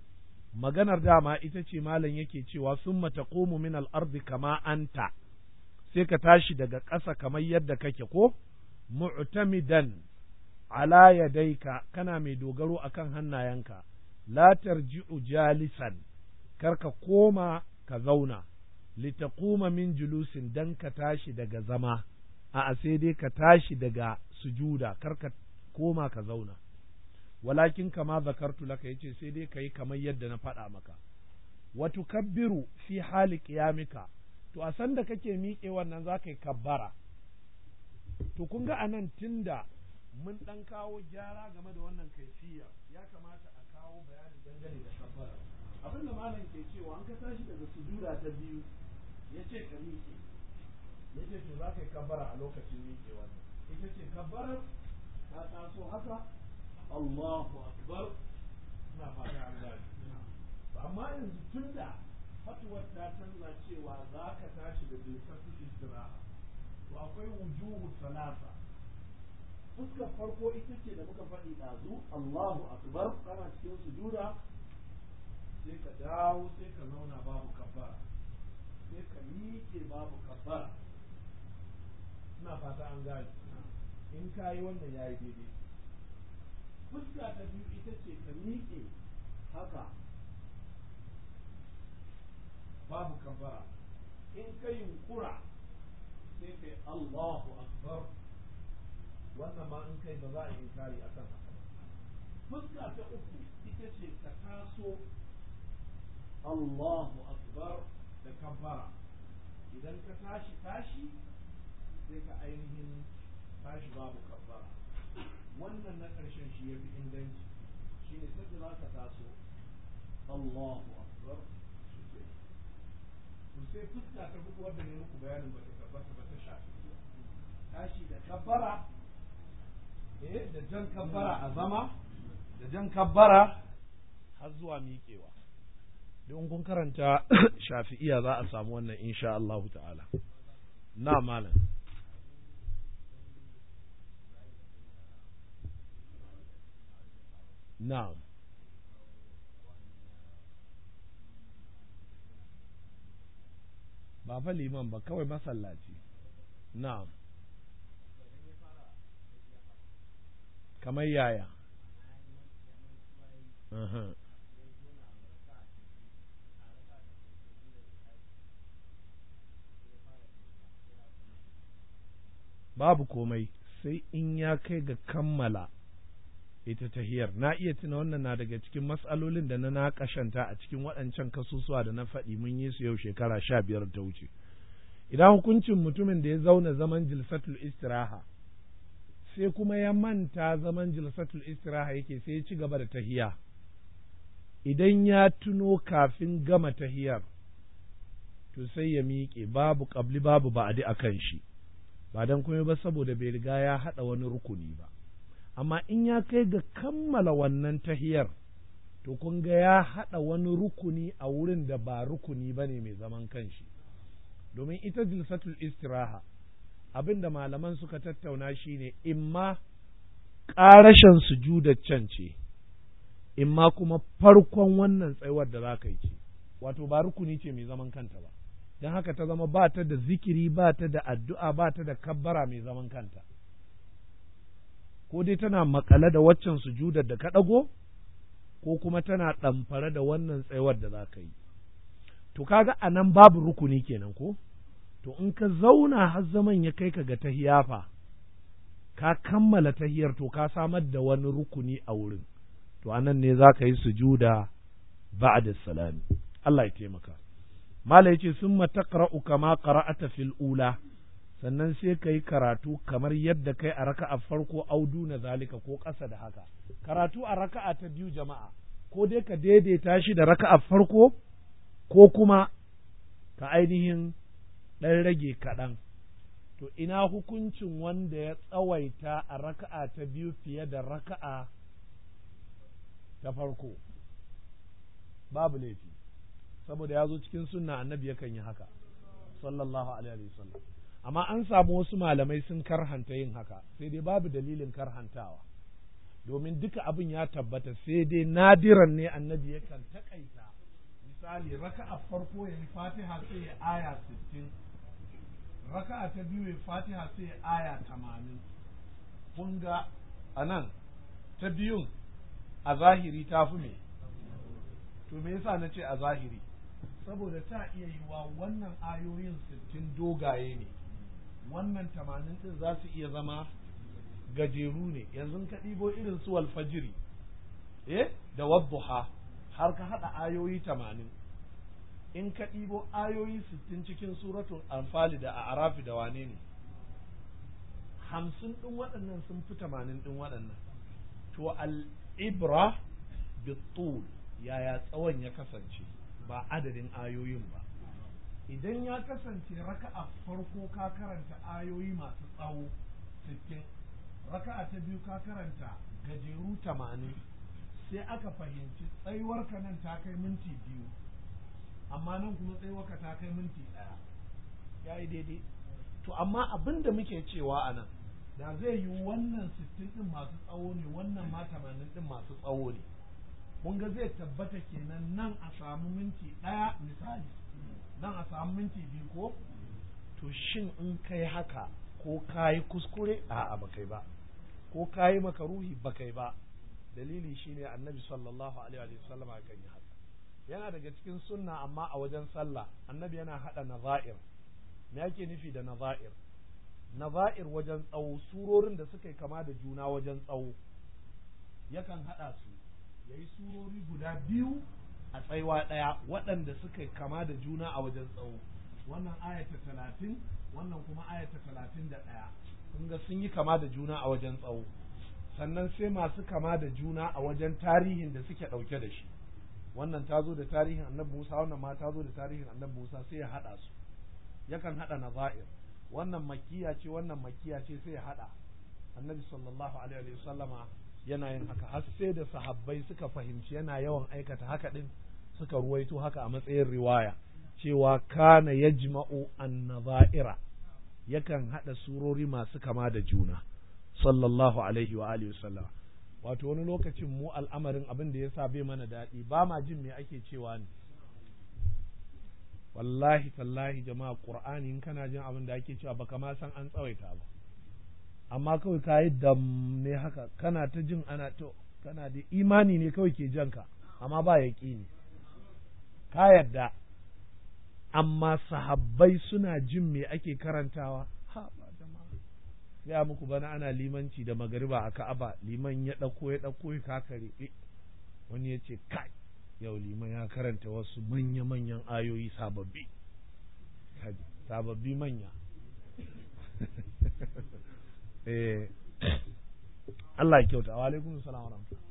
maganar dama ita ce malam yake cewa summa taqumu min al-ardi kama anta sai ka tashi daga ƙasa kamar yadda kake ko mu'tamidan ala yadaika kana mai dogaro akan hannayenka la tarji'u jalisan kar ka koma ka zauna litaquma min julusin dan ka tashi daga zama a sai dai ka tashi daga sujuda kar ka koma ka zauna walakin kama zakartu laka yace sai dai kai kamar yadda na faɗa maka wa tukabbiru fi hali qiyamika to a san da kake miƙe wannan za ka yi kabbara to kun ga anan tunda mun ɗan kawo gyara game da wannan kaifiya ya kamata a kawo bayani dangane da kabbara abin da malam ke cewa an ka tashi daga sujuda ta biyu ya ce ka miƙe ya ce to za ka yi kabbara a lokacin miƙe wannan ita ce kabbarar ta taso haka Allahu akbar ina fata an gane amma yanzu tunda fatuwar ta canza cewa za ka tashi da bilkatu istiraha to akwai wujuhu salasa fuskar farko ita ce da muka faɗi ɗazu Allahu akbar kana cikin sujuda sai ka dawo sai ka zauna babu kabbara sai ka miƙe babu kabbara ina fata an gane in ka yi wannan ya yi daidai fuska ta biyu ita ce ka miƙe haka babu kabbara in ka yunkura sai kai Allahu akbar wannan ma in kai ba za a yi inkari akan haka fuska ta uku ita ce ka taso Allahu akbar da kabbara idan ka tashi tashi sai ka ainihin tashi babu kabbara wannan na ƙarshen shi ya fi inganci shi ne sai za ka taso Allahu akbar to sai fuska ta hudu wadda ne muku bayanin ba ta tabbata ba ta shafi tashi da kabbara eh da jan kabbara a zama da jan kabbara har zuwa miƙewa don kun karanta shafi'iya za a samu wannan insha Allah ta'ala na malam na'am ba fa liman ba kawai masallaci na'am kamar yaya uh-huh. babu komai sai in ya kai ga kammala ita tahiyar na iya tuna wannan na daga cikin matsalolin da na naƙashanta a cikin waɗancan kasusuwa da na faɗi mun yi su yau shekara sha biyar ta wuce idan hukuncin mutumin da ya zauna zaman jilsatul istiraha sai kuma ya manta zaman jilsatul istiraha yake sai ya ci gaba da tahiya idan ya tuno kafin gama tahiyar to sai ya miƙe babu ƙabli babu ba'adi a kan shi ba don kuma ba saboda bai riga ya haɗa wani rukuni ba amma in ya kai ga kammala wannan tahiyar to kun ga ya haɗa wani rukuni a wurin da ba rukuni ba ne mai zaman kanshi domin ita jilsatul istiraha abin da malaman suka tattauna shine imma ƙarashen sujudar can ce imma kuma farkon wannan tsayuwar da za ka yi ce wato ba rukuni ce mai zaman kanta ba don haka ta zama ba ta da zikiri ba ta da addu'a ba ta da kabbara mai zaman kanta ko dai tana makale da waccan sujudar da ka ɗago ko kuma tana ɗamfare da wannan tsayuwar da za ka yi to kaga a nan babu rukuni kenan ko to in ka zauna har zaman ya kai ka ga tahiyafa ka kammala tahiyar to ka samar da wani rukuni a wurin to anan ne za ka yi sujuda ba'da salami Allah ya taimaka Mala yace summa taqra'u kama qara'ata fil ula sannan sai ka yi karatu kamar yadda kai a raka'a farko audu na zalika ko ƙasa da haka karatu a raka'a ta biyu jama'a ko dai ka daidaita shi da raka'a farko ko kuma ka ainihin ɗan rage kaɗan to ina hukuncin wanda ya tsawaita a raka'a ta biyu fiye da raka'a ta farko babu laifi saboda ya zo cikin sunna annabi yakan yi haka sallallahu alaihi wasallam amma an samu wasu malamai sun karhanta yin haka sai dai babu dalilin karhantawa domin duka abin ya tabbata sai dai nadiran ne annabi yakan takaita misali raka'a farko ya yi fatiha sai ya aya sittin raka'a ta biyu ya fatiha sai ya aya tamanin kun ga a nan ta biyun a zahiri ta fi me to me yasa na ce a zahiri saboda ta iya yiwa wannan ayoyin sittin dogaye ne wannan tamanin din za su iya zama gajeru ne yanzu ka ɗibo irin su walfajiri eh da wadduha har ka haɗa ayoyi tamanin in ka ɗibo ayoyi sittin cikin suratul anfali da a arafi da wane ne hamsin ɗin waɗannan sun fi tamanin ɗin waɗannan to al'ibra bitul yaya tsawon ya kasance ba adadin ayoyin ba idan ya kasance raka'a farko ka karanta ayoyi masu tsawo sittin raka'a ta biyu ka karanta gajeru tamanin sai aka fahimci tsayuwarka nan ta kai minti biyu amma nan kuma tsayuwarka ta kai minti ɗaya ya yi daidai to amma abin da muke cewa a nan da zai yi wannan sittin ɗin masu tsawo ne wannan ma tamanin ɗin masu tsawo ne kun ga zai tabbata kenan nan a samu minti ɗaya misali nan a samu minti biyu ko to shin in kai haka ko kayi kuskure a'a ba kai ba ko kayi makaruhi ba kai ba dalili shine annabi sallallahu alaihi wa sallam kan yi haka yana daga cikin sunna amma a wajen sallah annabi yana hada nazair me yake nufi da nazair nazair wajen tsawo surorin da suka yi kama da juna wajen tsawo yakan hada su yayi surori guda biyu a tsaiwa ɗaya waɗanda suka kama da juna a wajen tsawo wannan ayata talatin wannan kuma ayata talatin da ɗaya kun ga sun yi kama da juna a wajen tsawo sannan sai masu kama da juna a wajen tarihin da suke ɗauke da shi wannan ta zo da tarihin annabi Musa wannan ma ta zo da tarihin annabi Musa sai ya haɗa su yakan haɗa nazair wannan makiya ce wannan makiya ce sai ya haɗa annabi sallallahu alaihi wa sallama yana yin haka har sai da sahabbai suka fahimci yana yawan aikata haka din suka ruwaito haka a matsayin riwaya cewa kana yajma'u an-nazaira yakan hada surori masu kama da juna sallallahu alaihi wa alihi wasallam wato wani lokacin mu al'amarin abin da yasa bai mana daɗi ba ma jin me ake cewa ne wallahi tallahi jama'a qur'ani in kana jin abin da ake cewa baka ma san an tsawaita ba amma kawai ka yi dam ne haka kana ta jin ana to kana da imani ne kawai ke janka amma ba ya ne ka yarda amma sahabbai suna jin me ake karantawa ha ba jama'a gaya muku bana ana limanci da magariba a ka'aba liman ya ɗauko ya ɗauko ya kakare wani ya ce kai yau liman ya karanta wasu manya-manyan ayoyi sababbi sababbi manya eh Allah ya kyauta wa alaikum salam wa rahmatullah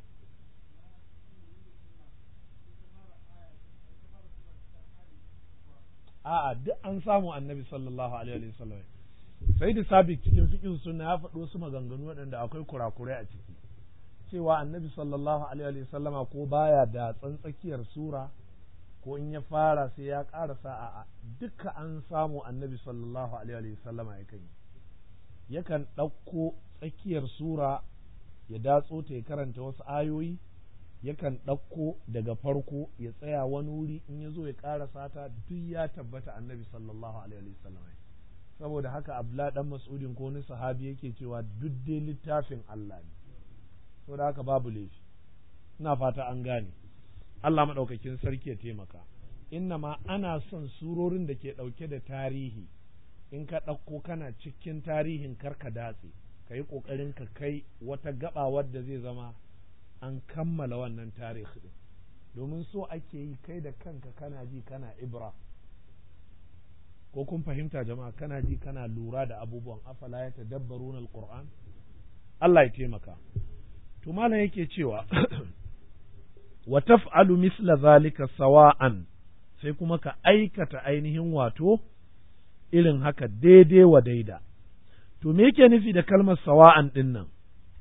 a'a duk an samu annabi sallallahu alaihi wa sallam sai da sabik cikin fiqh sunna ya faɗo su maganganu waɗanda akwai kurakurai a ciki cewa annabi sallallahu alaihi wa sallama ko baya da tsantsakiyar sura ko in ya fara sai ya ƙarasa a'a duka an samu annabi sallallahu alaihi wa sallama ya kai yakan ɗauko tsakiyar sura ya datso ta ya karanta wasu ayoyi yakan ɗauko daga farko ya tsaya wani wuri in ya zo ya ƙarasa ta duk ya tabbata annabi sallallahu alaihi wasallam saboda haka abla dan mas'udin ko wani sahabi yake cewa duk dai littafin Allah ne saboda haka babu laifi ina fata an gane Allah maɗaukakin sarki ya taimaka inna ma ana son surorin da ke ɗauke da tarihi in ka ɗauko kana cikin tarihin karka datse ka yi ƙoƙarin ka kai wata gaba wadda zai zama an kammala wannan tarihi ɗin domin so ake yi kai da kanka kana ji kana ibra ko kun fahimta jama'a kana ji kana lura da abubuwan afala ya tadabbaruna alquran Allah ya taimaka to malam yake cewa wa taf'alu misla zalika sawa'an sai kuma ka aikata ainihin wato irin haka daidai wa daida. To, me yake nufi da kalmar sawa'an ɗin nan?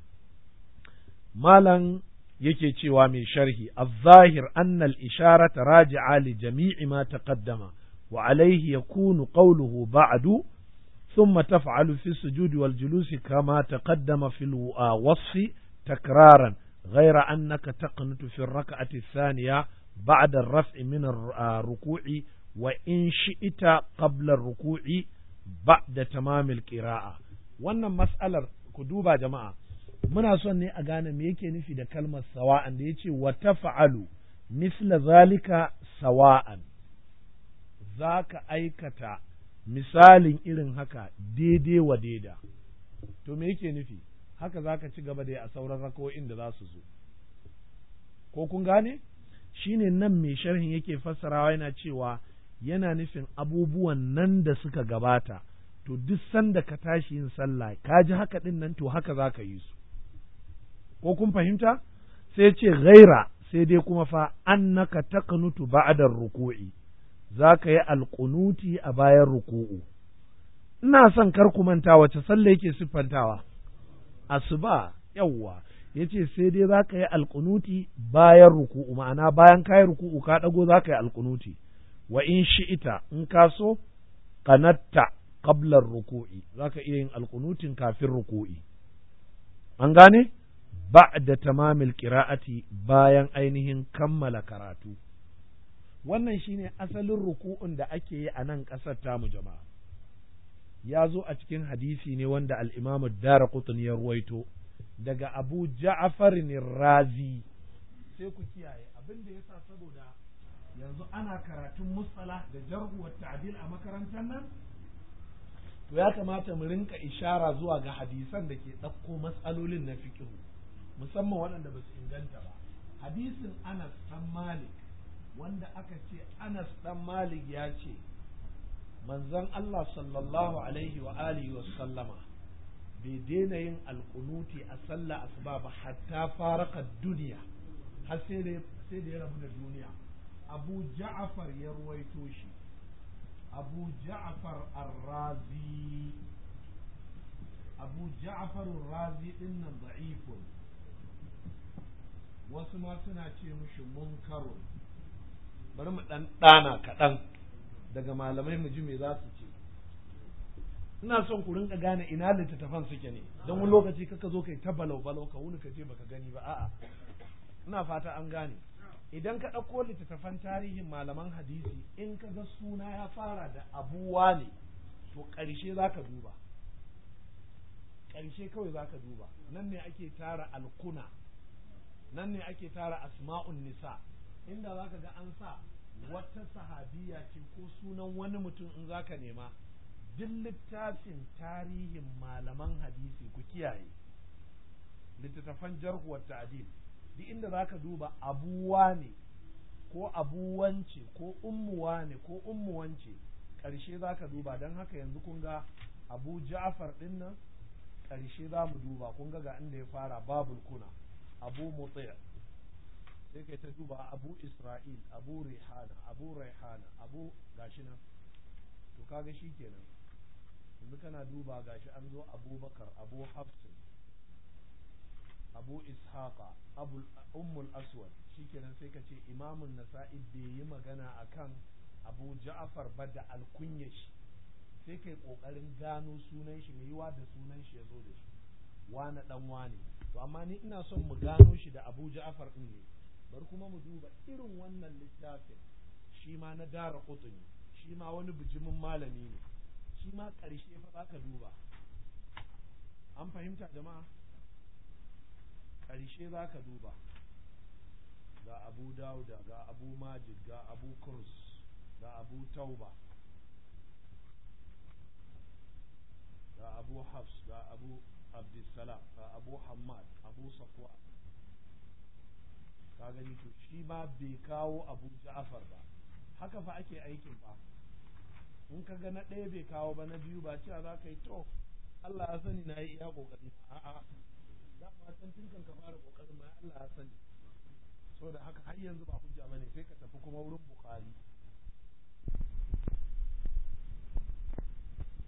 Malam yake cewa mai sharhi, الظاهر أن الإشارة راجعة لجميع ما تقدم وعليه يكون قوله بعد ثم تفعل في السجود والجلوس كما تقدم في الوصف تكرارا غير أنك تقنت في الركعة الثانية بعد الرفع من الركوع وإن شئت قبل الركوع بعد تمام القراءة wannan mas'alar ku duba jama'a muna son ne a gane me yake nufi da kalmar sawa'an da yace wa taf'alu misla zalika sawa'an zaka aikata misalin irin haka daidai wa daida to me yake nufi haka zaka ci gaba da a sauran rako'in da za su zo ko kun gane shine nan mai sharhin yake fassarawa yana cewa yana nufin abubuwan nan da suka gabata to duk sanda ka tashi yin sallah ka ji haka din nan to haka za ka yi su ko kun fahimta sai ce ghaira sai dai kuma fa annaka taqnutu ba'da ruku'i za ka yi alƙunuti a bayan ruku'u ina son kar ku manta wace sallah yake siffantawa asuba yawwa yace sai dai za ka yi alƙunuti bayan ruku'u ma'ana bayan ka yi ruku'u ka ɗago za ka yi alƙunuti wa in shi'ita in ka so qanatta qabla ruku'i za ka iya yin alƙunutin kafin ruku'i an gane ba'da tamamil qira'ati bayan ainihin kammala karatu wannan shine asalin ruku'un da ake yi a nan ƙasar tamu jama'a ya zo a cikin hadisi ne wanda al-imamu Daraqutni ya ruwaito daga Abu Ja'far razi sai ku kiyaye abin da yasa saboda yanzu ana karatun mustalah da jarhu wa ta'dil a makarantar nan to ya kamata mu rinka ishara zuwa ga hadisan da ke ɗauko matsalolin na fiqh musamman waɗanda ba su inganta ba hadisin Anas dan Malik wanda aka ce Anas dan Malik ya ce manzon Allah sallallahu alaihi wa alihi wa sallama bai daina yin alkunuti a sallah asuba ba hatta faraka duniya har sai da sai da ya rabu da duniya Abu Ja'far ya ruwaito shi Abu Ja'far Ar-Razi Abu Ja'far Ar-Razi din nan da'ifun wasu ma suna ce mushi munkarun bari mu dan dana kaɗan daga malamai mu ji me za su ce ina son ku rinka gane ina littattafan suke ne don wani lokaci kaka zo kai ta balau balau ka wuni ka je baka gani ba a'a ina fata an gane idan ka ɗauko littattafan tarihin malaman hadisi in ka ga suna ya fara da abuwa ne to ƙarshe za ka duba ƙarshe kawai za ka duba nan ne ake tara alkuna nan ne ake tara asma'un nisa inda za ka ga an sa wata sahabiya ce ko sunan wani mutum in za ka nema duk littafin tarihin malaman hadisi ku kiyaye littattafan jarhu wa ta'dil duk inda za ka duba abuwa ne ko abuwance ko ummuwa ne ko ummuwance ƙarshe za ka duba don haka yanzu kun ga abu ja'far ɗin nan ƙarshe za mu duba kun ga ga inda ya fara babul kuna abu mutsaya sai kai ta duba abu isra'il abu rihana abu raihana abu gashi nan to kaga shi kenan yanzu kana duba gashi an zo abubakar abu hafsin abu ishaqa abu ummul aswad shikenan sai ka ce imamun nasa'i bai yi magana akan abu ja'far ba da alkunya shi sai kai kokarin gano sunan shi mai yiwa da sunan shi ya zo da shi wane dan wane to amma ni ina son mu gano shi da abu ja'far din ne bari kuma mu duba irin wannan littafin shi ma na dara kutuni shi ma wani bijimin malami ne shi ma ƙarshe fa za ka duba an fahimta jama'a ƙarshe za ka duba ga abu dauda ga abu majid ga abu kurs ga abu tauba ga abu hafs ga abu abdulsalam ga abu hamad abu safwa ka gani to shi ma bai kawo abu ja'far ba haka fa ake aikin fa in ka ga na ɗaya bai kawo ba na biyu ba cewa za ka yi to Allah ya sani na yi iya ƙoƙari a'a da ma san tun kan ka fara ƙoƙarin ma Allah ya sani saboda haka har yanzu ba hujja bane sai ka tafi kuma wurin Bukhari